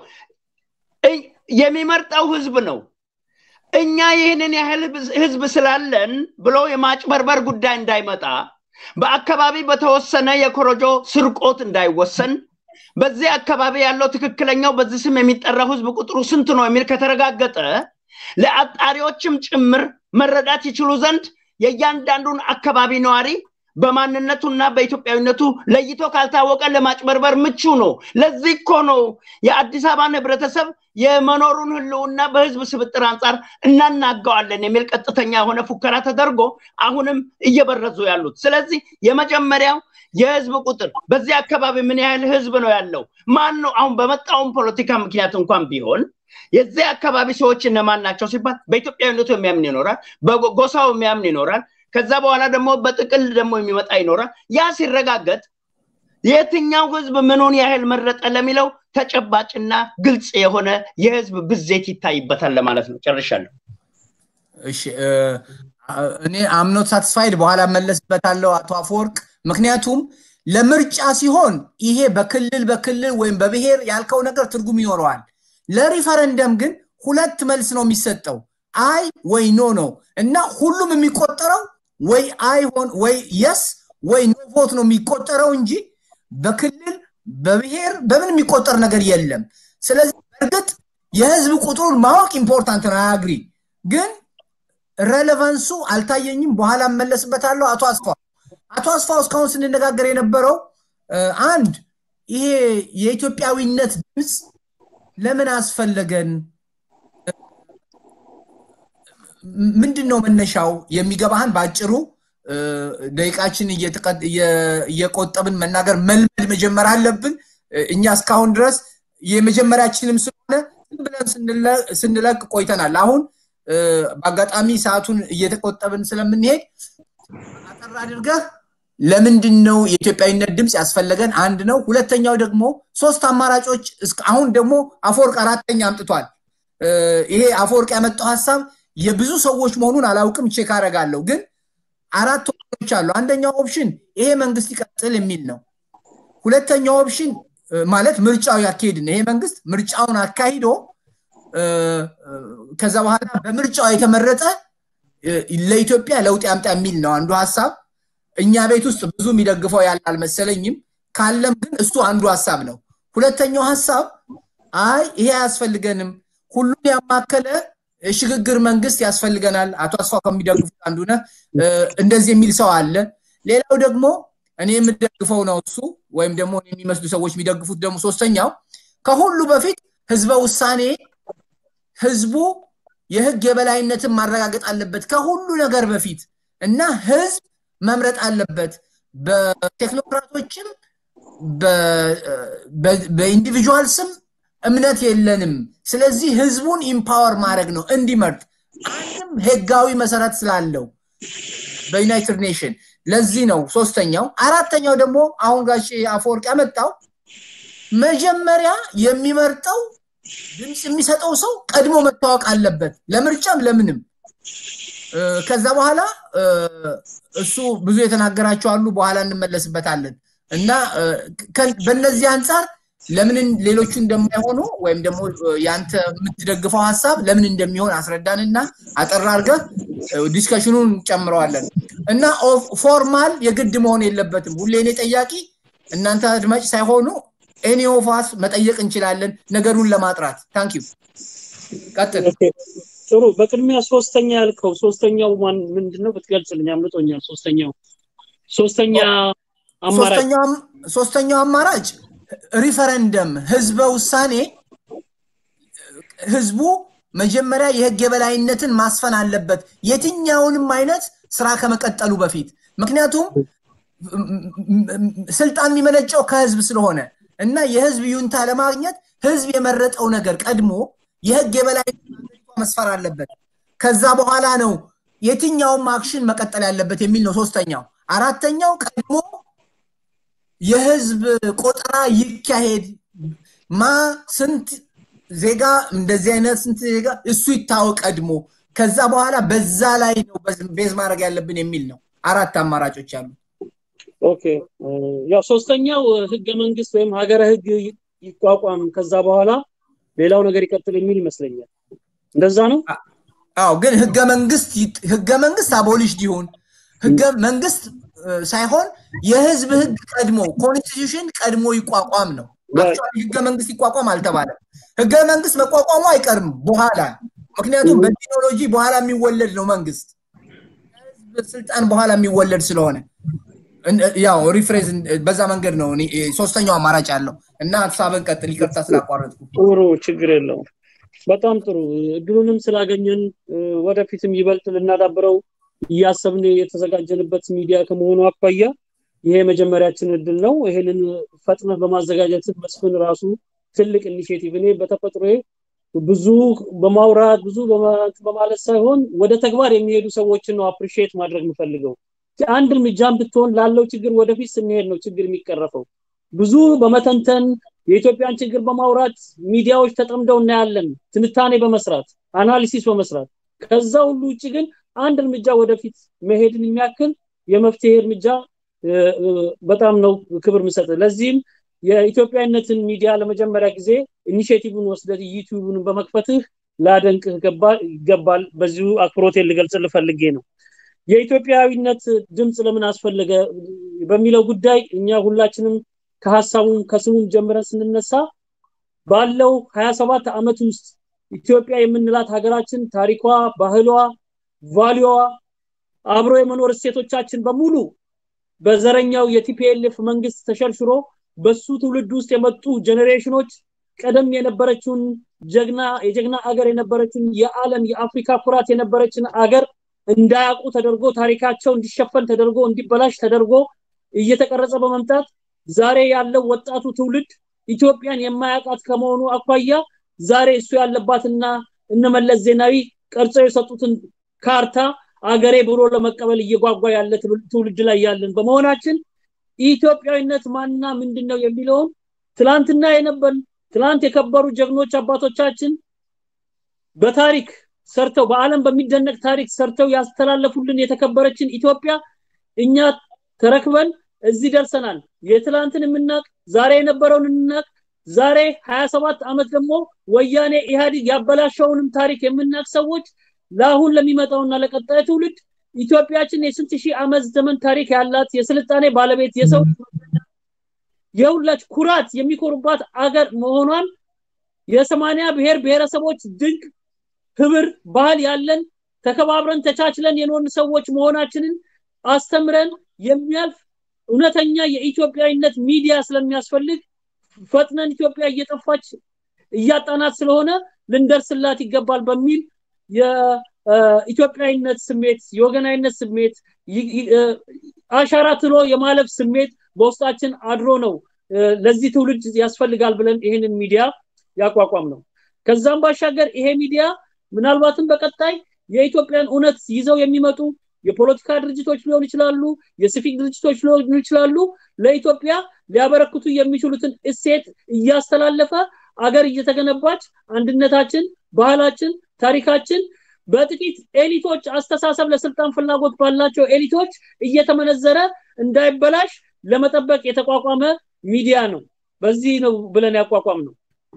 የሚመርጠው ህዝብ ነው። እኛ ይህንን ያህል ህዝብ ስላለን ብሎ የማጭበርበር ጉዳይ እንዳይመጣ በአካባቢ በተወሰነ የኮረጆ ስርቆት እንዳይወሰን በዚህ አካባቢ ያለው ትክክለኛው በዚህ ስም የሚጠራው ህዝብ ቁጥሩ ስንት ነው የሚል ከተረጋገጠ ለአጣሪዎችም ጭምር መረዳት ይችሉ ዘንድ የእያንዳንዱን አካባቢ ነዋሪ በማንነቱና በኢትዮጵያዊነቱ ለይቶ ካልታወቀ ለማጭበርበር ምቹ ነው። ለዚህ እኮ ነው የአዲስ አበባን ህብረተሰብ የመኖሩን ህልውና በህዝብ ስብጥር አንጻር እናናገዋለን የሚል ቀጥተኛ የሆነ ፉከራ ተደርጎ አሁንም እየበረዙ ያሉት። ስለዚህ የመጀመሪያው የህዝብ ቁጥር በዚህ አካባቢ ምን ያህል ህዝብ ነው ያለው? ማን ነው አሁን በመጣውን ፖለቲካ ምክንያት እንኳን ቢሆን የዚህ አካባቢ ሰዎች እነማን ናቸው ሲባል በኢትዮጵያዊነቱ የሚያምን ይኖራል፣ በጎሳው የሚያምን ይኖራል። ከዛ በኋላ ደግሞ በጥቅል ደግሞ የሚመጣ ይኖራል። ያ ሲረጋገጥ የትኛው ህዝብ ምኑን ያህል መረጠ ለሚለው ተጨባጭና ግልጽ የሆነ የህዝብ ብዜት ይታይበታል ለማለት ነው። ጨርሻለሁ። እሺ እኔ አምኖት ሳትስፋይድ በኋላ መለስበታለሁ አቶ አፈወርቅ። ምክንያቱም ለምርጫ ሲሆን ይሄ በክልል በክልል ወይም በብሔር ያልከው ነገር ትርጉም ይኖረዋል። ለሪፈረንደም ግን ሁለት መልስ ነው የሚሰጠው፣ አይ ወይ ኖ ነው እና ሁሉም የሚቆጠረው ወይ አይ ሆን ወይ የስ ወይ ኖ ቮት ነው የሚቆጠረው እንጂ በክልል በብሔር በምን የሚቆጠር ነገር የለም። ስለዚህ በእርግጥ የህዝብ ቁጥሩን ማወቅ ኢምፖርታንት ነው፣ አያግሪ ግን ሬሌቫንሱ አልታየኝም። በኋላ እመለስበታለሁ። አቶ አስፋው አቶ አስፋው እስካሁን ስንነጋገር የነበረው አንድ ይሄ የኢትዮጵያዊነት ድምፅ ለምን አስፈለገን? ምንድን ነው መነሻው የሚገባህን በአጭሩ ደቂቃችን እየቆጠብን መናገር መልመድ መጀመር አለብን። እኛ እስካሁን ድረስ የመጀመሪያችንም ስለሆነ ብለን ስንለቅ ቆይተናል። አሁን በአጋጣሚ ሰዓቱን እየተቆጠብን ስለምንሄድ አጠር አድርገህ ለምንድን ነው የኢትዮጵያዊነት ድምፅ ያስፈለገን? አንድ ነው። ሁለተኛው ደግሞ ሶስት አማራጮች አሁን ደግሞ አፈወርቅ አራተኛ አምጥቷል። ይሄ አፈወርቅ ያመጣው ሀሳብ የብዙ ሰዎች መሆኑን አላውቅም፣ ቼክ አደርጋለሁ። ግን አራት ኦፕሽኖች አሉ። አንደኛው ኦፕሽን ይሄ መንግስት ይቀጥል የሚል ነው። ሁለተኛው ኦፕሽን ማለት ምርጫው ያካሄድን ይሄ መንግስት ምርጫውን አካሂዶ ከዛ በኋላ በምርጫው የተመረጠ ለኢትዮጵያ ለውጥ ያምጣ የሚል ነው አንዱ ሀሳብ። እኛ ቤት ውስጥ ብዙ የሚደግፈው ያለ አልመሰለኝም። ካለም ግን እሱ አንዱ ሀሳብ ነው። ሁለተኛው ሀሳብ አይ ይሄ አያስፈልገንም፣ ሁሉን ያማከለ ሽግግር መንግስት ያስፈልገናል። አቶ አስፋው ከሚደግፉት አንዱ ነህ። እንደዚህ የሚል ሰው አለ። ሌላው ደግሞ እኔ የምደግፈው ነው እሱ ወይም ደግሞ የሚመስሉ ሰዎች የሚደግፉት ደግሞ ሶስተኛው ከሁሉ በፊት ህዝበ ውሳኔ ህዝቡ የህግ የበላይነትን ማረጋገጥ አለበት ከሁሉ ነገር በፊት እና ህዝብ መምረጥ አለበት። በቴክኖክራቶችም በኢንዲቪጁዋል ስም እምነት የለንም። ስለዚህ ህዝቡን ኢምፓወር ማድረግ ነው እንዲመርጥ አንድም ህጋዊ መሰረት ስላለው በዩናይትድ ኔሽን ለዚህ ነው ሶስተኛው። አራተኛው ደግሞ አሁን ጋሽ አፈወርቅ ያመጣው መጀመሪያ የሚመርጠው ድምፅ የሚሰጠው ሰው ቀድሞ መታወቅ አለበት፣ ለምርጫም ለምንም። ከዛ በኋላ እሱ ብዙ የተናገራቸው አሉ፣ በኋላ እንመለስበታለን እና በእነዚህ አንጻር ለምን ሌሎቹ እንደማይሆኑ ወይም ደግሞ ያንተ የምትደግፈው ሀሳብ ለምን እንደሚሆን አስረዳንና አጠር አድርገህ ዲስከሽኑን ጨምረዋለን እና ፎርማል የግድ መሆን የለበትም። ሁሌ እኔ ጠያቂ እናንተ አድማጭ ሳይሆኑ ኤኒ ኦፋስ መጠየቅ እንችላለን ነገሩን ለማጥራት ታንክ ዩ ቀጥል ጥሩ በቅድሚያ ሶስተኛ ያልከው ሶስተኛው ማን ምንድነው ብትገልጽልኝ አምልጦኛል ሶስተኛው ሶስተኛ አማራጭ ሶስተኛው አማራጭ ሪፈረንደም ህዝበ ውሳኔ ህዝቡ መጀመሪያ የህግ የበላይነትን ማስፈን አለበት የትኛውንም አይነት ስራ ከመቀጠሉ በፊት ምክንያቱም ስልጣን የሚመነጨው ከህዝብ ስለሆነ እና የህዝብ ዩንታ ለማግኘት ህዝብ የመረጠው ነገር ቀድሞ የህግ የበላይነት መስፈር አለበት ከዛ በኋላ ነው የትኛውም አክሽን መቀጠል ያለበት የሚል ነው ሶስተኛው አራተኛው ቀድሞ የህዝብ ቆጠራ ይካሄድ ማ ስንት ዜጋ እንደዚህ አይነት ስንት ዜጋ እሱ ይታወቅ ቀድሞ ከዛ በኋላ በዛ ላይ ነው ቤዝ ማድረግ ያለብን የሚል ነው አራት አማራጮች አሉ ኦኬ ያው ሶስተኛው ህገ መንግስት ወይም ሀገረ ህግ ይቋቋም ከዛ በኋላ ሌላው ነገር ይቀጥል የሚል ይመስለኛል እንደዛ ነው አዎ ግን ህገ መንግስት ህገ መንግስት አቦሊሽድ ይሁን ህገ መንግስት ሳይሆን የህዝብ ህግ ቀድሞ ኮንስቲቱሽን ቀድሞ ይቋቋም ነው ህገ መንግስት ይቋቋም አልተባለም ህገ መንግስት መቋቋሙ አይቀርም በኋላ ምክንያቱም በቴክኖሎጂ በኋላ የሚወለድ ነው መንግስት ህዝብ ስልጣን በኋላ የሚወለድ ስለሆነ ያው ሪፍሬዝ በዛ መንገድ ነው ሶስተኛው አማራጭ ያለው እና ሀሳብን ቀጥል ይቅርታ ስላቋረጥኩ ጥሩ ችግር የለውም በጣም ጥሩ እድሉንም ስላገኘን ወደፊትም ይበልጥ ልናዳብረው እያሰብን የተዘጋጀንበት ሚዲያ ከመሆኑ አኳያ ይሄ መጀመሪያችን እድል ነው ይሄንን ፈጥነህ በማዘጋጀት መስፍን ራሱ ትልቅ ኢኒሽቲቭ እኔ በተፈጥሮ ብዙ በማውራት ብዙ በማለት ሳይሆን ወደ ተግባር የሚሄዱ ሰዎችን ነው አፕሪሺየት ማድረግ የምፈልገው አንድ እርምጃም ብትሆን ላለው ችግር ወደፊት ስንሄድ ነው ችግር የሚቀረፈው ብዙ በመተንተን የኢትዮጵያን ችግር በማውራት ሚዲያዎች ተጠምደው እናያለን ትንታኔ በመስራት አናሊሲስ በመስራት ከዛ ሁሉ ውጭ ግን አንድ እርምጃ ወደፊት መሄድን የሚያክል የመፍትሄ እርምጃ በጣም ነው ክብር ምሰጥ ለዚህም የኢትዮጵያዊነትን ሚዲያ ለመጀመሪያ ጊዜ ኢኒሽቲቭን ወስደት ዩቲዩብን በመክፈትህ ላደንቅህ ይገባል በዚሁ አክብሮቴን ልገልጽ ልፈልጌ ነው የኢትዮጵያዊነት ድምፅ ለምን አስፈለገ በሚለው ጉዳይ እኛ ሁላችንም ከሀሳቡም ከስሙም ጀምረን ስንነሳ ባለው 27 ዓመት ውስጥ ኢትዮጵያ የምንላት ሀገራችን ታሪኳ ባህሏ ቫሊዋ አብሮ የመኖር እሴቶቻችን በሙሉ በዘረኛው የቲፒኤልኤፍ መንግስት ተሸርሽሮ በሱ ትውልድ ውስጥ የመጡ ጀኔሬሽኖች ቀደም የነበረችውን ጀግና የጀግና አገር የነበረችን የዓለም የአፍሪካ ኩራት የነበረችን አገር እንዳያውቁ ተደርጎ ታሪካቸው እንዲሸፈን ተደርጎ እንዲበላሽ ተደርጎ እየተቀረጸ በመምጣት ዛሬ ያለው ወጣቱ ትውልድ ኢትዮጵያን የማያውቃት ከመሆኑ አኳያ ዛሬ እሱ ያለባትና እነመለስ ዜናዊ ቀርጸው የሰጡትን ካርታ አገሬ ብሎ ለመቀበል እየጓጓ ያለ ትውልድ ላይ ያለን በመሆናችን ኢትዮጵያዊነት ማንና ምንድን ነው የሚለውን ትላንትና የነበር ትላንት የከበሩ ጀግኖች አባቶቻችን በታሪክ ሰርተው በአለም በሚደነቅ ታሪክ ሰርተው ያስተላለፉልን የተከበረችን ኢትዮጵያ እኛ ተረክበን እዚህ ደርሰናል የትላንትን የምናቅ ዛሬ የነበረውን የምናቅ ዛሬ 27 ዓመት ደግሞ ወያኔ ኢህአዲግ ያበላሸውንም ታሪክ የምናቅ ሰዎች ለአሁን ለሚመጣውና ለቀጣይ ትውልድ ኢትዮጵያችን የስንት ሺህ ዓመት ዘመን ታሪክ ያላት የስልጣኔ ባለቤት የሰው የሁላች ኩራት የሚኮሩባት አገር መሆኗን የሰማንያ ብሔር ብሔረሰቦች ድንቅ ህብር ባህል ያለን ተከባብረን ተቻችለን የኖርን ሰዎች መሆናችንን አስተምረን የሚያልፍ እውነተኛ የኢትዮጵያዊነት ሚዲያ ስለሚያስፈልግ ፈጥነን ኢትዮጵያ እየጠፋች እያጣናት ስለሆነ ልንደርስላት ይገባል በሚል የኢትዮጵያዊነት ስሜት የወገናዊነት ስሜት አሻራ ትሎ የማለፍ ስሜት በውስጣችን አድሮ ነው ለዚህ ትውልድ ያስፈልጋል ብለን ይህንን ሚዲያ ያቋቋም ነው ከዛም ባሻገር ይሄ ሚዲያ ምናልባትም በቀጣይ የኢትዮጵያን እውነት ይዘው የሚመጡ የፖለቲካ ድርጅቶች ሊሆኑ ይችላሉ የሲቪክ ድርጅቶች ሊሆኑ ይችላሉ ለኢትዮጵያ ሊያበረክቱ የሚችሉትን እሴት እያስተላለፈ አገር እየተገነባች አንድነታችን ባህላችን ታሪካችን በጥቂት ኤሊቶች አስተሳሰብ ለስልጣን ፍላጎት ባላቸው ኤሊቶች እየተመነዘረ እንዳይበላሽ ለመጠበቅ የተቋቋመ ሚዲያ ነው በዚህ ነው ብለን ያቋቋም ነው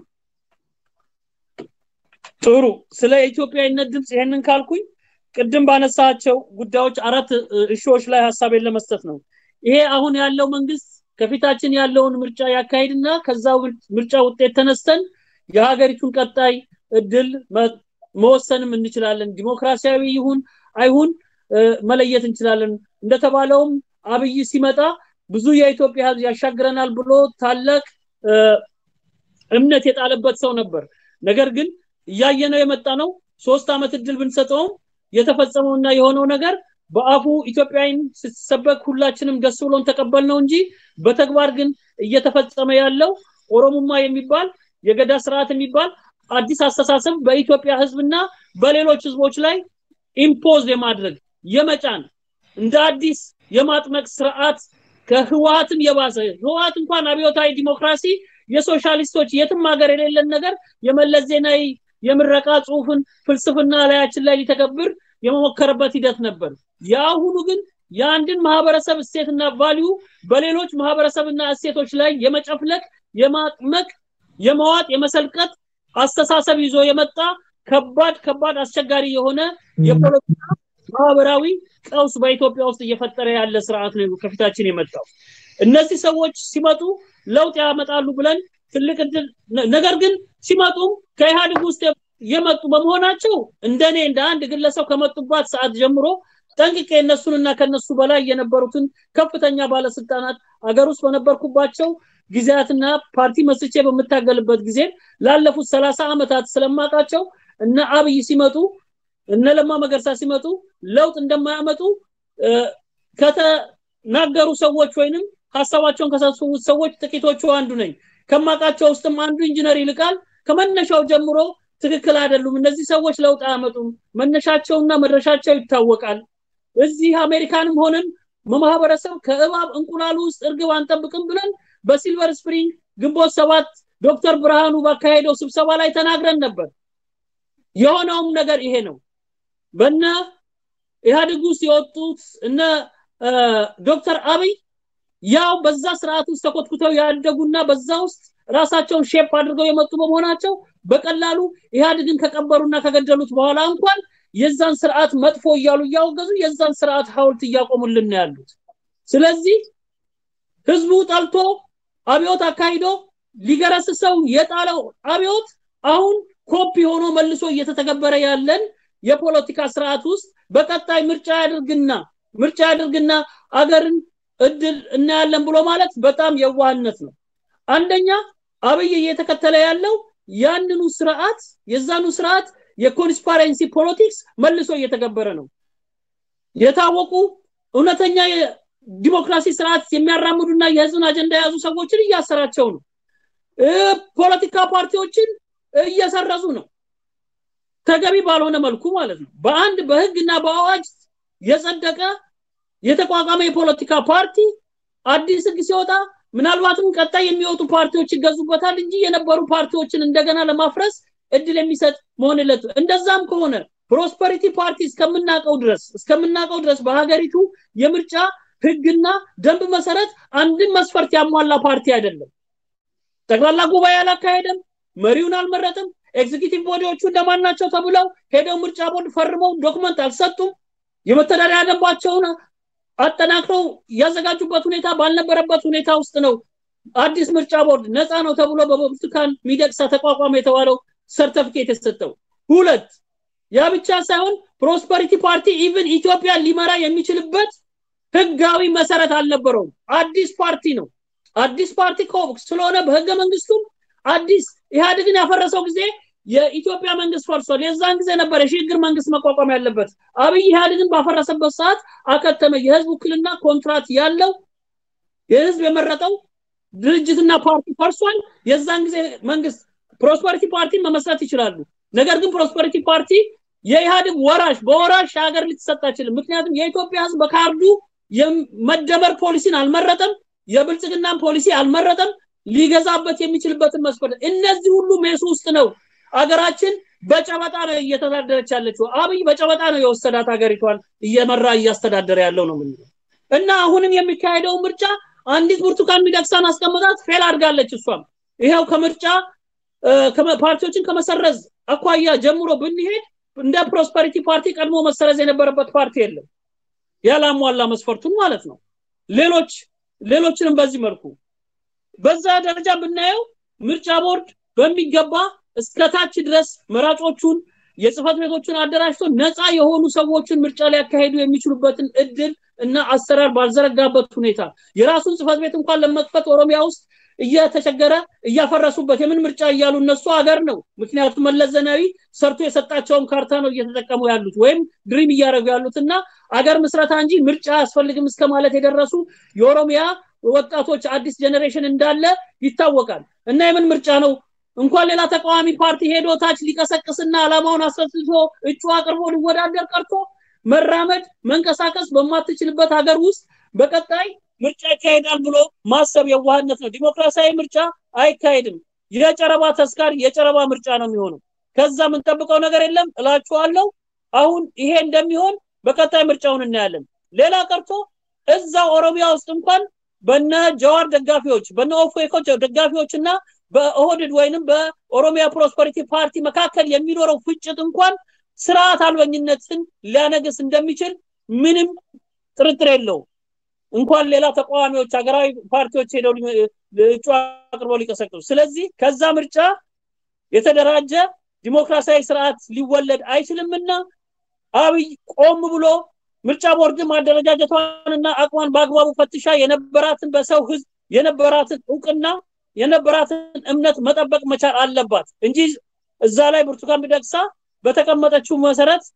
ጥሩ ስለ ኢትዮጵያዊነት ድምፅ ይሄንን ካልኩኝ ቅድም ባነሳቸው ጉዳዮች አራት እሾዎች ላይ ሀሳቤን ለመስጠት ነው ይሄ አሁን ያለው መንግስት ከፊታችን ያለውን ምርጫ ያካሂድና ከዛ ምርጫ ውጤት ተነስተን የሀገሪቱን ቀጣይ እድል መወሰንም እንችላለን ዲሞክራሲያዊ ይሁን አይሁን መለየት እንችላለን እንደተባለውም አብይ ሲመጣ ብዙ የኢትዮጵያ ህዝብ ያሻግረናል ብሎ ታላቅ እምነት የጣለበት ሰው ነበር ነገር ግን እያየነው የመጣ ነው ሶስት ዓመት እድል ብንሰጠውም የተፈጸመውና የሆነው ነገር በአፉ ኢትዮጵያዊን ስትሰበክ ሁላችንም ደስ ብሎን ተቀበል ነው እንጂ በተግባር ግን እየተፈጸመ ያለው ኦሮሙማ የሚባል የገዳ ስርዓት የሚባል አዲስ አስተሳሰብ በኢትዮጵያ ህዝብና በሌሎች ህዝቦች ላይ ኢምፖዝ የማድረግ የመጫን እንደ አዲስ የማጥመቅ ስርዓት ከህወሀትም የባሰ ህወሀት እንኳን አብዮታዊ ዲሞክራሲ የሶሻሊስቶች የትም ሀገር የሌለን ነገር የመለስ ዜናዊ የምረቃ ጽሁፍን ፍልስፍና ላያችን ላይ ሊተገብር የመሞከረበት ሂደት ነበር የአሁኑ ግን የአንድን ማህበረሰብ እሴትና ቫሊዩ በሌሎች ማህበረሰብና እሴቶች ላይ የመጨፍለቅ የማጥመቅ የመዋጥ የመሰልቀጥ አስተሳሰብ ይዞ የመጣ ከባድ ከባድ አስቸጋሪ የሆነ የፖለቲካ ማህበራዊ ቀውስ በኢትዮጵያ ውስጥ እየፈጠረ ያለ ስርዓት ነው ከፊታችን የመጣው እነዚህ ሰዎች ሲመጡ ለውጥ ያመጣሉ ብለን ትልቅ እድል ነገር ግን ሲመጡም ከኢህአዴግ ውስጥ የመጡ በመሆናቸው እንደኔ እንደ አንድ ግለሰብ ከመጡባት ሰዓት ጀምሮ ጠንቅቄ እነሱንና ከነሱ በላይ የነበሩትን ከፍተኛ ባለስልጣናት አገር ውስጥ በነበርኩባቸው ጊዜያትና ፓርቲ መስርቼ በምታገልበት ጊዜ ላለፉት ሰላሳ ዓመታት ስለማቃቸው እነ አብይ ሲመጡ እነ ለማ መገርሳ ሲመጡ ለውጥ እንደማያመጡ ከተናገሩ ሰዎች ወይንም ሀሳባቸውን ከሰበሰቡት ሰዎች ጥቂቶቹ አንዱ ነኝ ከማቃቸው ውስጥም አንዱ ኢንጂነር ይልቃል ከመነሻው ጀምሮ ትክክል አይደሉም እነዚህ ሰዎች ለውጥ አያመጡም መነሻቸውና መድረሻቸው ይታወቃል እዚህ አሜሪካንም ሆነን ማህበረሰብ ከእባብ እንቁላሉ ውስጥ እርግብ አንጠብቅም ብለን በሲልቨር ስፕሪንግ ግንቦት ሰባት ዶክተር ብርሃኑ ባካሄደው ስብሰባ ላይ ተናግረን ነበር የሆነውም ነገር ይሄ ነው በነ ኢህአዴግ ውስጥ የወጡት እነ ዶክተር አብይ ያው በዛ ስርዓት ውስጥ ተኮትኩተው ያደጉና በዛ ውስጥ ራሳቸውን ሼፕ አድርገው የመጡ በመሆናቸው በቀላሉ ኢህአዴግን ከቀበሩና ከገደሉት በኋላ እንኳን የዛን ስርዓት መጥፎ እያሉ እያወገዙ የዛን ስርዓት ሀውልት እያቆሙልን ያሉት ስለዚህ ህዝቡ ጠልቶ አብዮት አካሂዶ ሊገረስሰው የጣለው አብዮት አሁን ኮፒ ሆኖ መልሶ እየተተገበረ ያለን የፖለቲካ ስርዓት ውስጥ በቀጣይ ምርጫ ያድርግና ምርጫ ያድርግና አገርን እድል እናያለን ብሎ ማለት በጣም የዋህነት ነው አንደኛ አብይ እየተከተለ ያለው ያንኑ ስርዓት የዛኑ ስርዓት የኮንስፓረንሲ ፖለቲክስ መልሶ እየተገበረ ነው። የታወቁ እውነተኛ ዲሞክራሲ ስርዓት የሚያራምዱና የህዝብን አጀንዳ የያዙ ሰዎችን እያሰራቸው ነው። ፖለቲካ ፓርቲዎችን እየሰረዙ ነው። ተገቢ ባልሆነ መልኩ ማለት ነው። በአንድ በህግና በአዋጅ የጸደቀ የተቋቋመ የፖለቲካ ፓርቲ አዲስ ህግ ሲወጣ ምናልባትም ቀጣይ የሚወጡ ፓርቲዎች ይገዙበታል እንጂ የነበሩ ፓርቲዎችን እንደገና ለማፍረስ እድል የሚሰጥ መሆን የለቱ እንደዛም ከሆነ ፕሮስፐሪቲ ፓርቲ እስከምናውቀው ድረስ እስከምናውቀው ድረስ በሀገሪቱ የምርጫ ህግና ደንብ መሰረት አንድን መስፈርት ያሟላ ፓርቲ አይደለም። ጠቅላላ ጉባኤ አላካሄደም፣ መሪውን አልመረጥም። ኤግዚኪቲቭ ቦዲዎቹ እንደማን ናቸው ተብለው ሄደው ምርጫ ቦርድ ፈርመው ዶክመንት አልሰጡም። የመተዳደሪያ ደንባቸውን አጠናክረው ያዘጋጁበት ሁኔታ ባልነበረበት ሁኔታ ውስጥ ነው አዲስ ምርጫ ቦርድ ነፃ ነው ተብሎ በብርቱካን ሚደቅሳ ተቋቋመ የተባለው ሰርተፊኬት የሰጠው። ሁለት ያ ብቻ ሳይሆን ፕሮስፐሪቲ ፓርቲ ኢቭን ኢትዮጵያ ሊመራ የሚችልበት ህጋዊ መሰረት አልነበረውም። አዲስ ፓርቲ ነው። አዲስ ፓርቲ ስለሆነ በህገ መንግስቱም አዲስ ኢህአዴግን ያፈረሰው ጊዜ የኢትዮጵያ መንግስት ፈርሷል። የዛን ጊዜ ነበር የሽግግር መንግስት መቋቋም ያለበት። አብይ ኢህአዴግን ባፈረሰበት ሰዓት አከተመ። የህዝብ ውክልና ኮንትራት ያለው የህዝብ የመረጠው ድርጅትና ፓርቲ ፈርሷል። የዛን ጊዜ መንግስት ፕሮስፐሪቲ ፓርቲን መመስረት ይችላሉ። ነገር ግን ፕሮስፐሪቲ ፓርቲ የኢህአዴግ ወራሽ በወራሽ ሀገር ልትሰጥ አይችልም። ምክንያቱም የኢትዮጵያ ህዝብ በካርዱ የመደመር ፖሊሲን አልመረጠም፣ የብልጽግናን ፖሊሲ አልመረጠም። ሊገዛበት የሚችልበትን መስፈርት እነዚህ ሁሉ ሜሱ ውስጥ ነው አገራችን በጨበጣ ነው እየተዳደረች ያለችው። አብይ በጨበጣ ነው የወሰዳት ሀገሪቷን እየመራ እያስተዳደረ ያለው ነው ምንለው እና አሁንም የሚካሄደው ምርጫ አንዲት ብርቱካን ሚደቅሳን አስቀምጣት ፌል አድርጋለች። እሷም ይኸው ከምርጫ ፓርቲዎችን ከመሰረዝ አኳያ ጀምሮ ብንሄድ እንደ ፕሮስፐሪቲ ፓርቲ ቀድሞ መሰረዝ የነበረበት ፓርቲ የለም ያላሟላ መስፈርቱን ማለት ነው። ሌሎች ሌሎችንም በዚህ መልኩ በዛ ደረጃ ብናየው ምርጫ ቦርድ በሚገባ እስከታች ድረስ መራጮቹን የጽህፈት ቤቶችን አደራጅቶ ነፃ የሆኑ ሰዎችን ምርጫ ሊያካሄዱ የሚችሉበትን እድል እና አሰራር ባልዘረጋበት ሁኔታ የራሱን ጽህፈት ቤት እንኳን ለመክፈት ኦሮሚያ ውስጥ እየተቸገረ እያፈረሱበት የምን ምርጫ እያሉ እነሱ ሀገር ነው። ምክንያቱም መለስ ዜናዊ ሰርቶ የሰጣቸውን ካርታ ነው እየተጠቀሙ ያሉት ወይም ድሪም እያደረጉ ያሉት እና አገር ምስረታ እንጂ ምርጫ አያስፈልግም እስከ ማለት የደረሱ የኦሮሚያ ወጣቶች አዲስ ጀኔሬሽን እንዳለ ይታወቃል። እና የምን ምርጫ ነው እንኳን ሌላ ተቃዋሚ ፓርቲ ሄዶ ታች ሊቀሰቅስና አላማውን አስረስቶ እጩ አቅርቦ ሊወዳደር ቀርቶ መራመድ መንቀሳቀስ በማትችልበት ሀገር ውስጥ በቀጣይ ምርጫ ይካሄዳል ብሎ ማሰብ የዋህነት ነው። ዲሞክራሲያዊ ምርጫ አይካሄድም። የጨረባ ተስካር የጨረባ ምርጫ ነው የሚሆነው። ከዛ የምንጠብቀው ነገር የለም እላችኋለሁ። አሁን ይሄ እንደሚሆን በቀጣይ ምርጫውን እናያለን። ሌላ ቀርቶ እዛ ኦሮሚያ ውስጥ እንኳን በነ ጀዋር ደጋፊዎች በነ ኦፌኮ ደጋፊዎች እና በኦህድድ ወይንም በኦሮሚያ ፕሮስፐሪቲ ፓርቲ መካከል የሚኖረው ፍጭት እንኳን ስርዓት አልበኝነትን ሊያነግስ እንደሚችል ምንም ጥርጥር የለውም። እንኳን ሌላ ተቃዋሚዎች ሀገራዊ ፓርቲዎች ሄደው እጩ አቅርበው ሊቀሰቅሱ። ስለዚህ ከዛ ምርጫ የተደራጀ ዲሞክራሲያዊ ስርዓት ሊወለድ አይችልምና አብይ ቆም ብሎ ምርጫ ቦርድም አደረጃጀቷንና አቅሟን በአግባቡ ፈትሻ የነበራትን በሰው ህዝብ የነበራትን እውቅና የነበራትን እምነት መጠበቅ መቻል አለባት እንጂ እዛ ላይ ብርቱካን ሚደቅሳ በተቀመጠችው መሰረት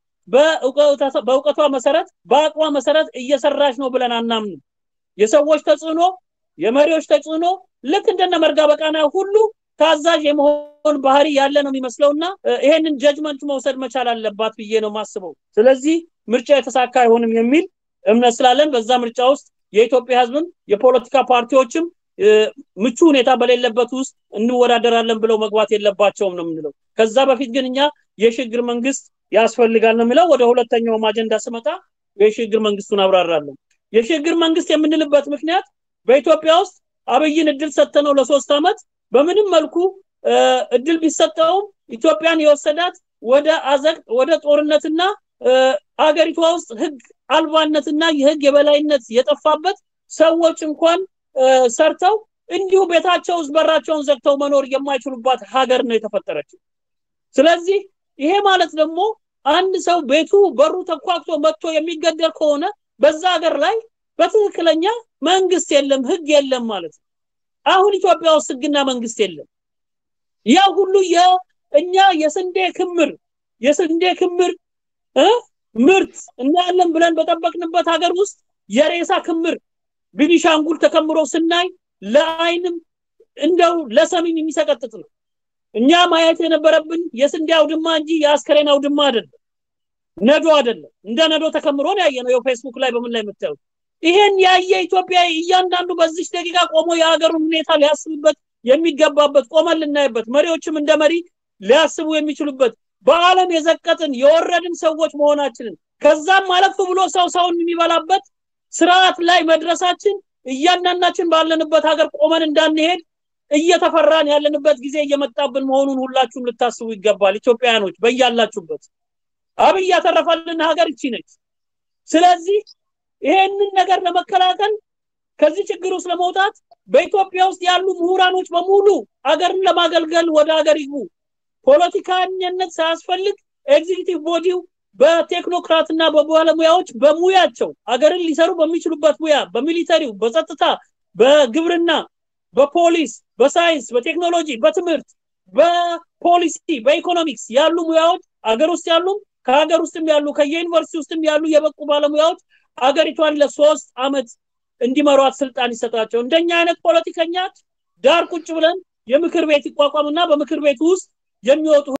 በእውቀቷ መሰረት በአቅሟ መሰረት እየሰራች ነው ብለን አናምንም። የሰዎች ተጽዕኖ፣ የመሪዎች ተጽዕኖ ልክ እንደነ መርጋ በቃና ሁሉ ታዛዥ የመሆን ባህሪ ያለ ነው የሚመስለውና ይሄንን ጀጅመንት መውሰድ መቻል አለባት ብዬ ነው ማስበው። ስለዚህ ምርጫ የተሳካ አይሆንም የሚል እምነት ስላለን በዛ ምርጫ ውስጥ የኢትዮጵያ ህዝብም የፖለቲካ ፓርቲዎችም ምቹ ሁኔታ በሌለበት ውስጥ እንወዳደራለን ብለው መግባት የለባቸውም ነው የምንለው። ከዛ በፊት ግን እኛ የሽግግር መንግስት ያስፈልጋል ነው የሚለው። ወደ ሁለተኛውም አጀንዳ ስመጣ የሽግግር መንግስቱን አብራራለሁ። የሽግግር መንግስት የምንልበት ምክንያት በኢትዮጵያ ውስጥ አብይን እድል ሰጥተነው ለሶስት ዓመት በምንም መልኩ እድል ቢሰጠውም ኢትዮጵያን የወሰዳት ወደ አዘቅት ወደ ጦርነትና አገሪቷ ውስጥ ህግ አልባነትና የህግ የበላይነት የጠፋበት ሰዎች እንኳን ሰርተው እንዲሁ ቤታቸው ውስጥ በራቸውን ዘግተው መኖር የማይችሉባት ሀገር ነው የተፈጠረችው። ስለዚህ ይሄ ማለት ደግሞ አንድ ሰው ቤቱ በሩ ተኳክቶ መጥቶ የሚገደል ከሆነ በዛ ሀገር ላይ በትክክለኛ መንግስት የለም፣ ህግ የለም ማለት ነው። አሁን ኢትዮጵያ ውስጥ ህግና መንግስት የለም። ያ ሁሉ የእኛ የስንዴ ክምር የስንዴ ክምር ምርት እናያለን ብለን በጠበቅንበት ሀገር ውስጥ የሬሳ ክምር ቤኒሻንጉል ተከምሮ ስናይ ለአይንም እንደው ለሰሚም የሚሰቀጥጥ ነው። እኛ ማየት የነበረብን የስንዴ አውድማ እንጂ የአስከሬን አውድማ አይደለም፣ ነዶ አይደለም። እንደ ነዶ ተከምሮ ነው ያየነው። የፌስቡክ ላይ በምን ላይ የምታዩት ይሄን ያየ ኢትዮጵያዊ እያንዳንዱ በዚች ደቂቃ ቆሞ የሀገሩን ሁኔታ ሊያስብበት የሚገባበት ቆመን ልናይበት፣ መሪዎችም እንደ መሪ ሊያስቡ የሚችሉበት በዓለም የዘቀጥን የወረድን ሰዎች መሆናችንን ከዛም አለፍ ብሎ ሰው ሰውን የሚበላበት ስርዓት ላይ መድረሳችን እያንዳንዳችን ባለንበት ሀገር ቆመን እንዳንሄድ እየተፈራን ያለንበት ጊዜ እየመጣብን መሆኑን ሁላችሁም ልታስቡ ይገባል። ኢትዮጵያውያኖች በያላችሁበት አብይ ያተረፈልን ሀገር እቺ ነች። ስለዚህ ይሄንን ነገር ለመከላከል ከዚህ ችግር ውስጥ ለመውጣት በኢትዮጵያ ውስጥ ያሉ ምሁራኖች በሙሉ ሀገርን ለማገልገል ወደ ሀገር ይግቡ። ፖለቲካኝነት ሳያስፈልግ ኤግዚኪቲቭ ቦዲው በቴክኖክራት እና በባለሙያዎች በሙያቸው ሀገርን ሊሰሩ በሚችሉበት ሙያ በሚሊተሪው፣ በጸጥታ፣ በግብርና፣ በፖሊስ፣ በሳይንስ፣ በቴክኖሎጂ፣ በትምህርት፣ በፖሊሲ፣ በኢኮኖሚክስ ያሉ ሙያዎች ሀገር ውስጥ ያሉም ከሀገር ውስጥም ያሉ ከየዩኒቨርሲቲ ውስጥም ያሉ የበቁ ባለሙያዎች አገሪቷን ለሶስት አመት እንዲመሯት ስልጣን ይሰጣቸው። እንደኛ አይነት ፖለቲከኛ ዳር ቁጭ ብለን የምክር ቤት ይቋቋምና በምክር ቤት ውስጥ የሚወጡ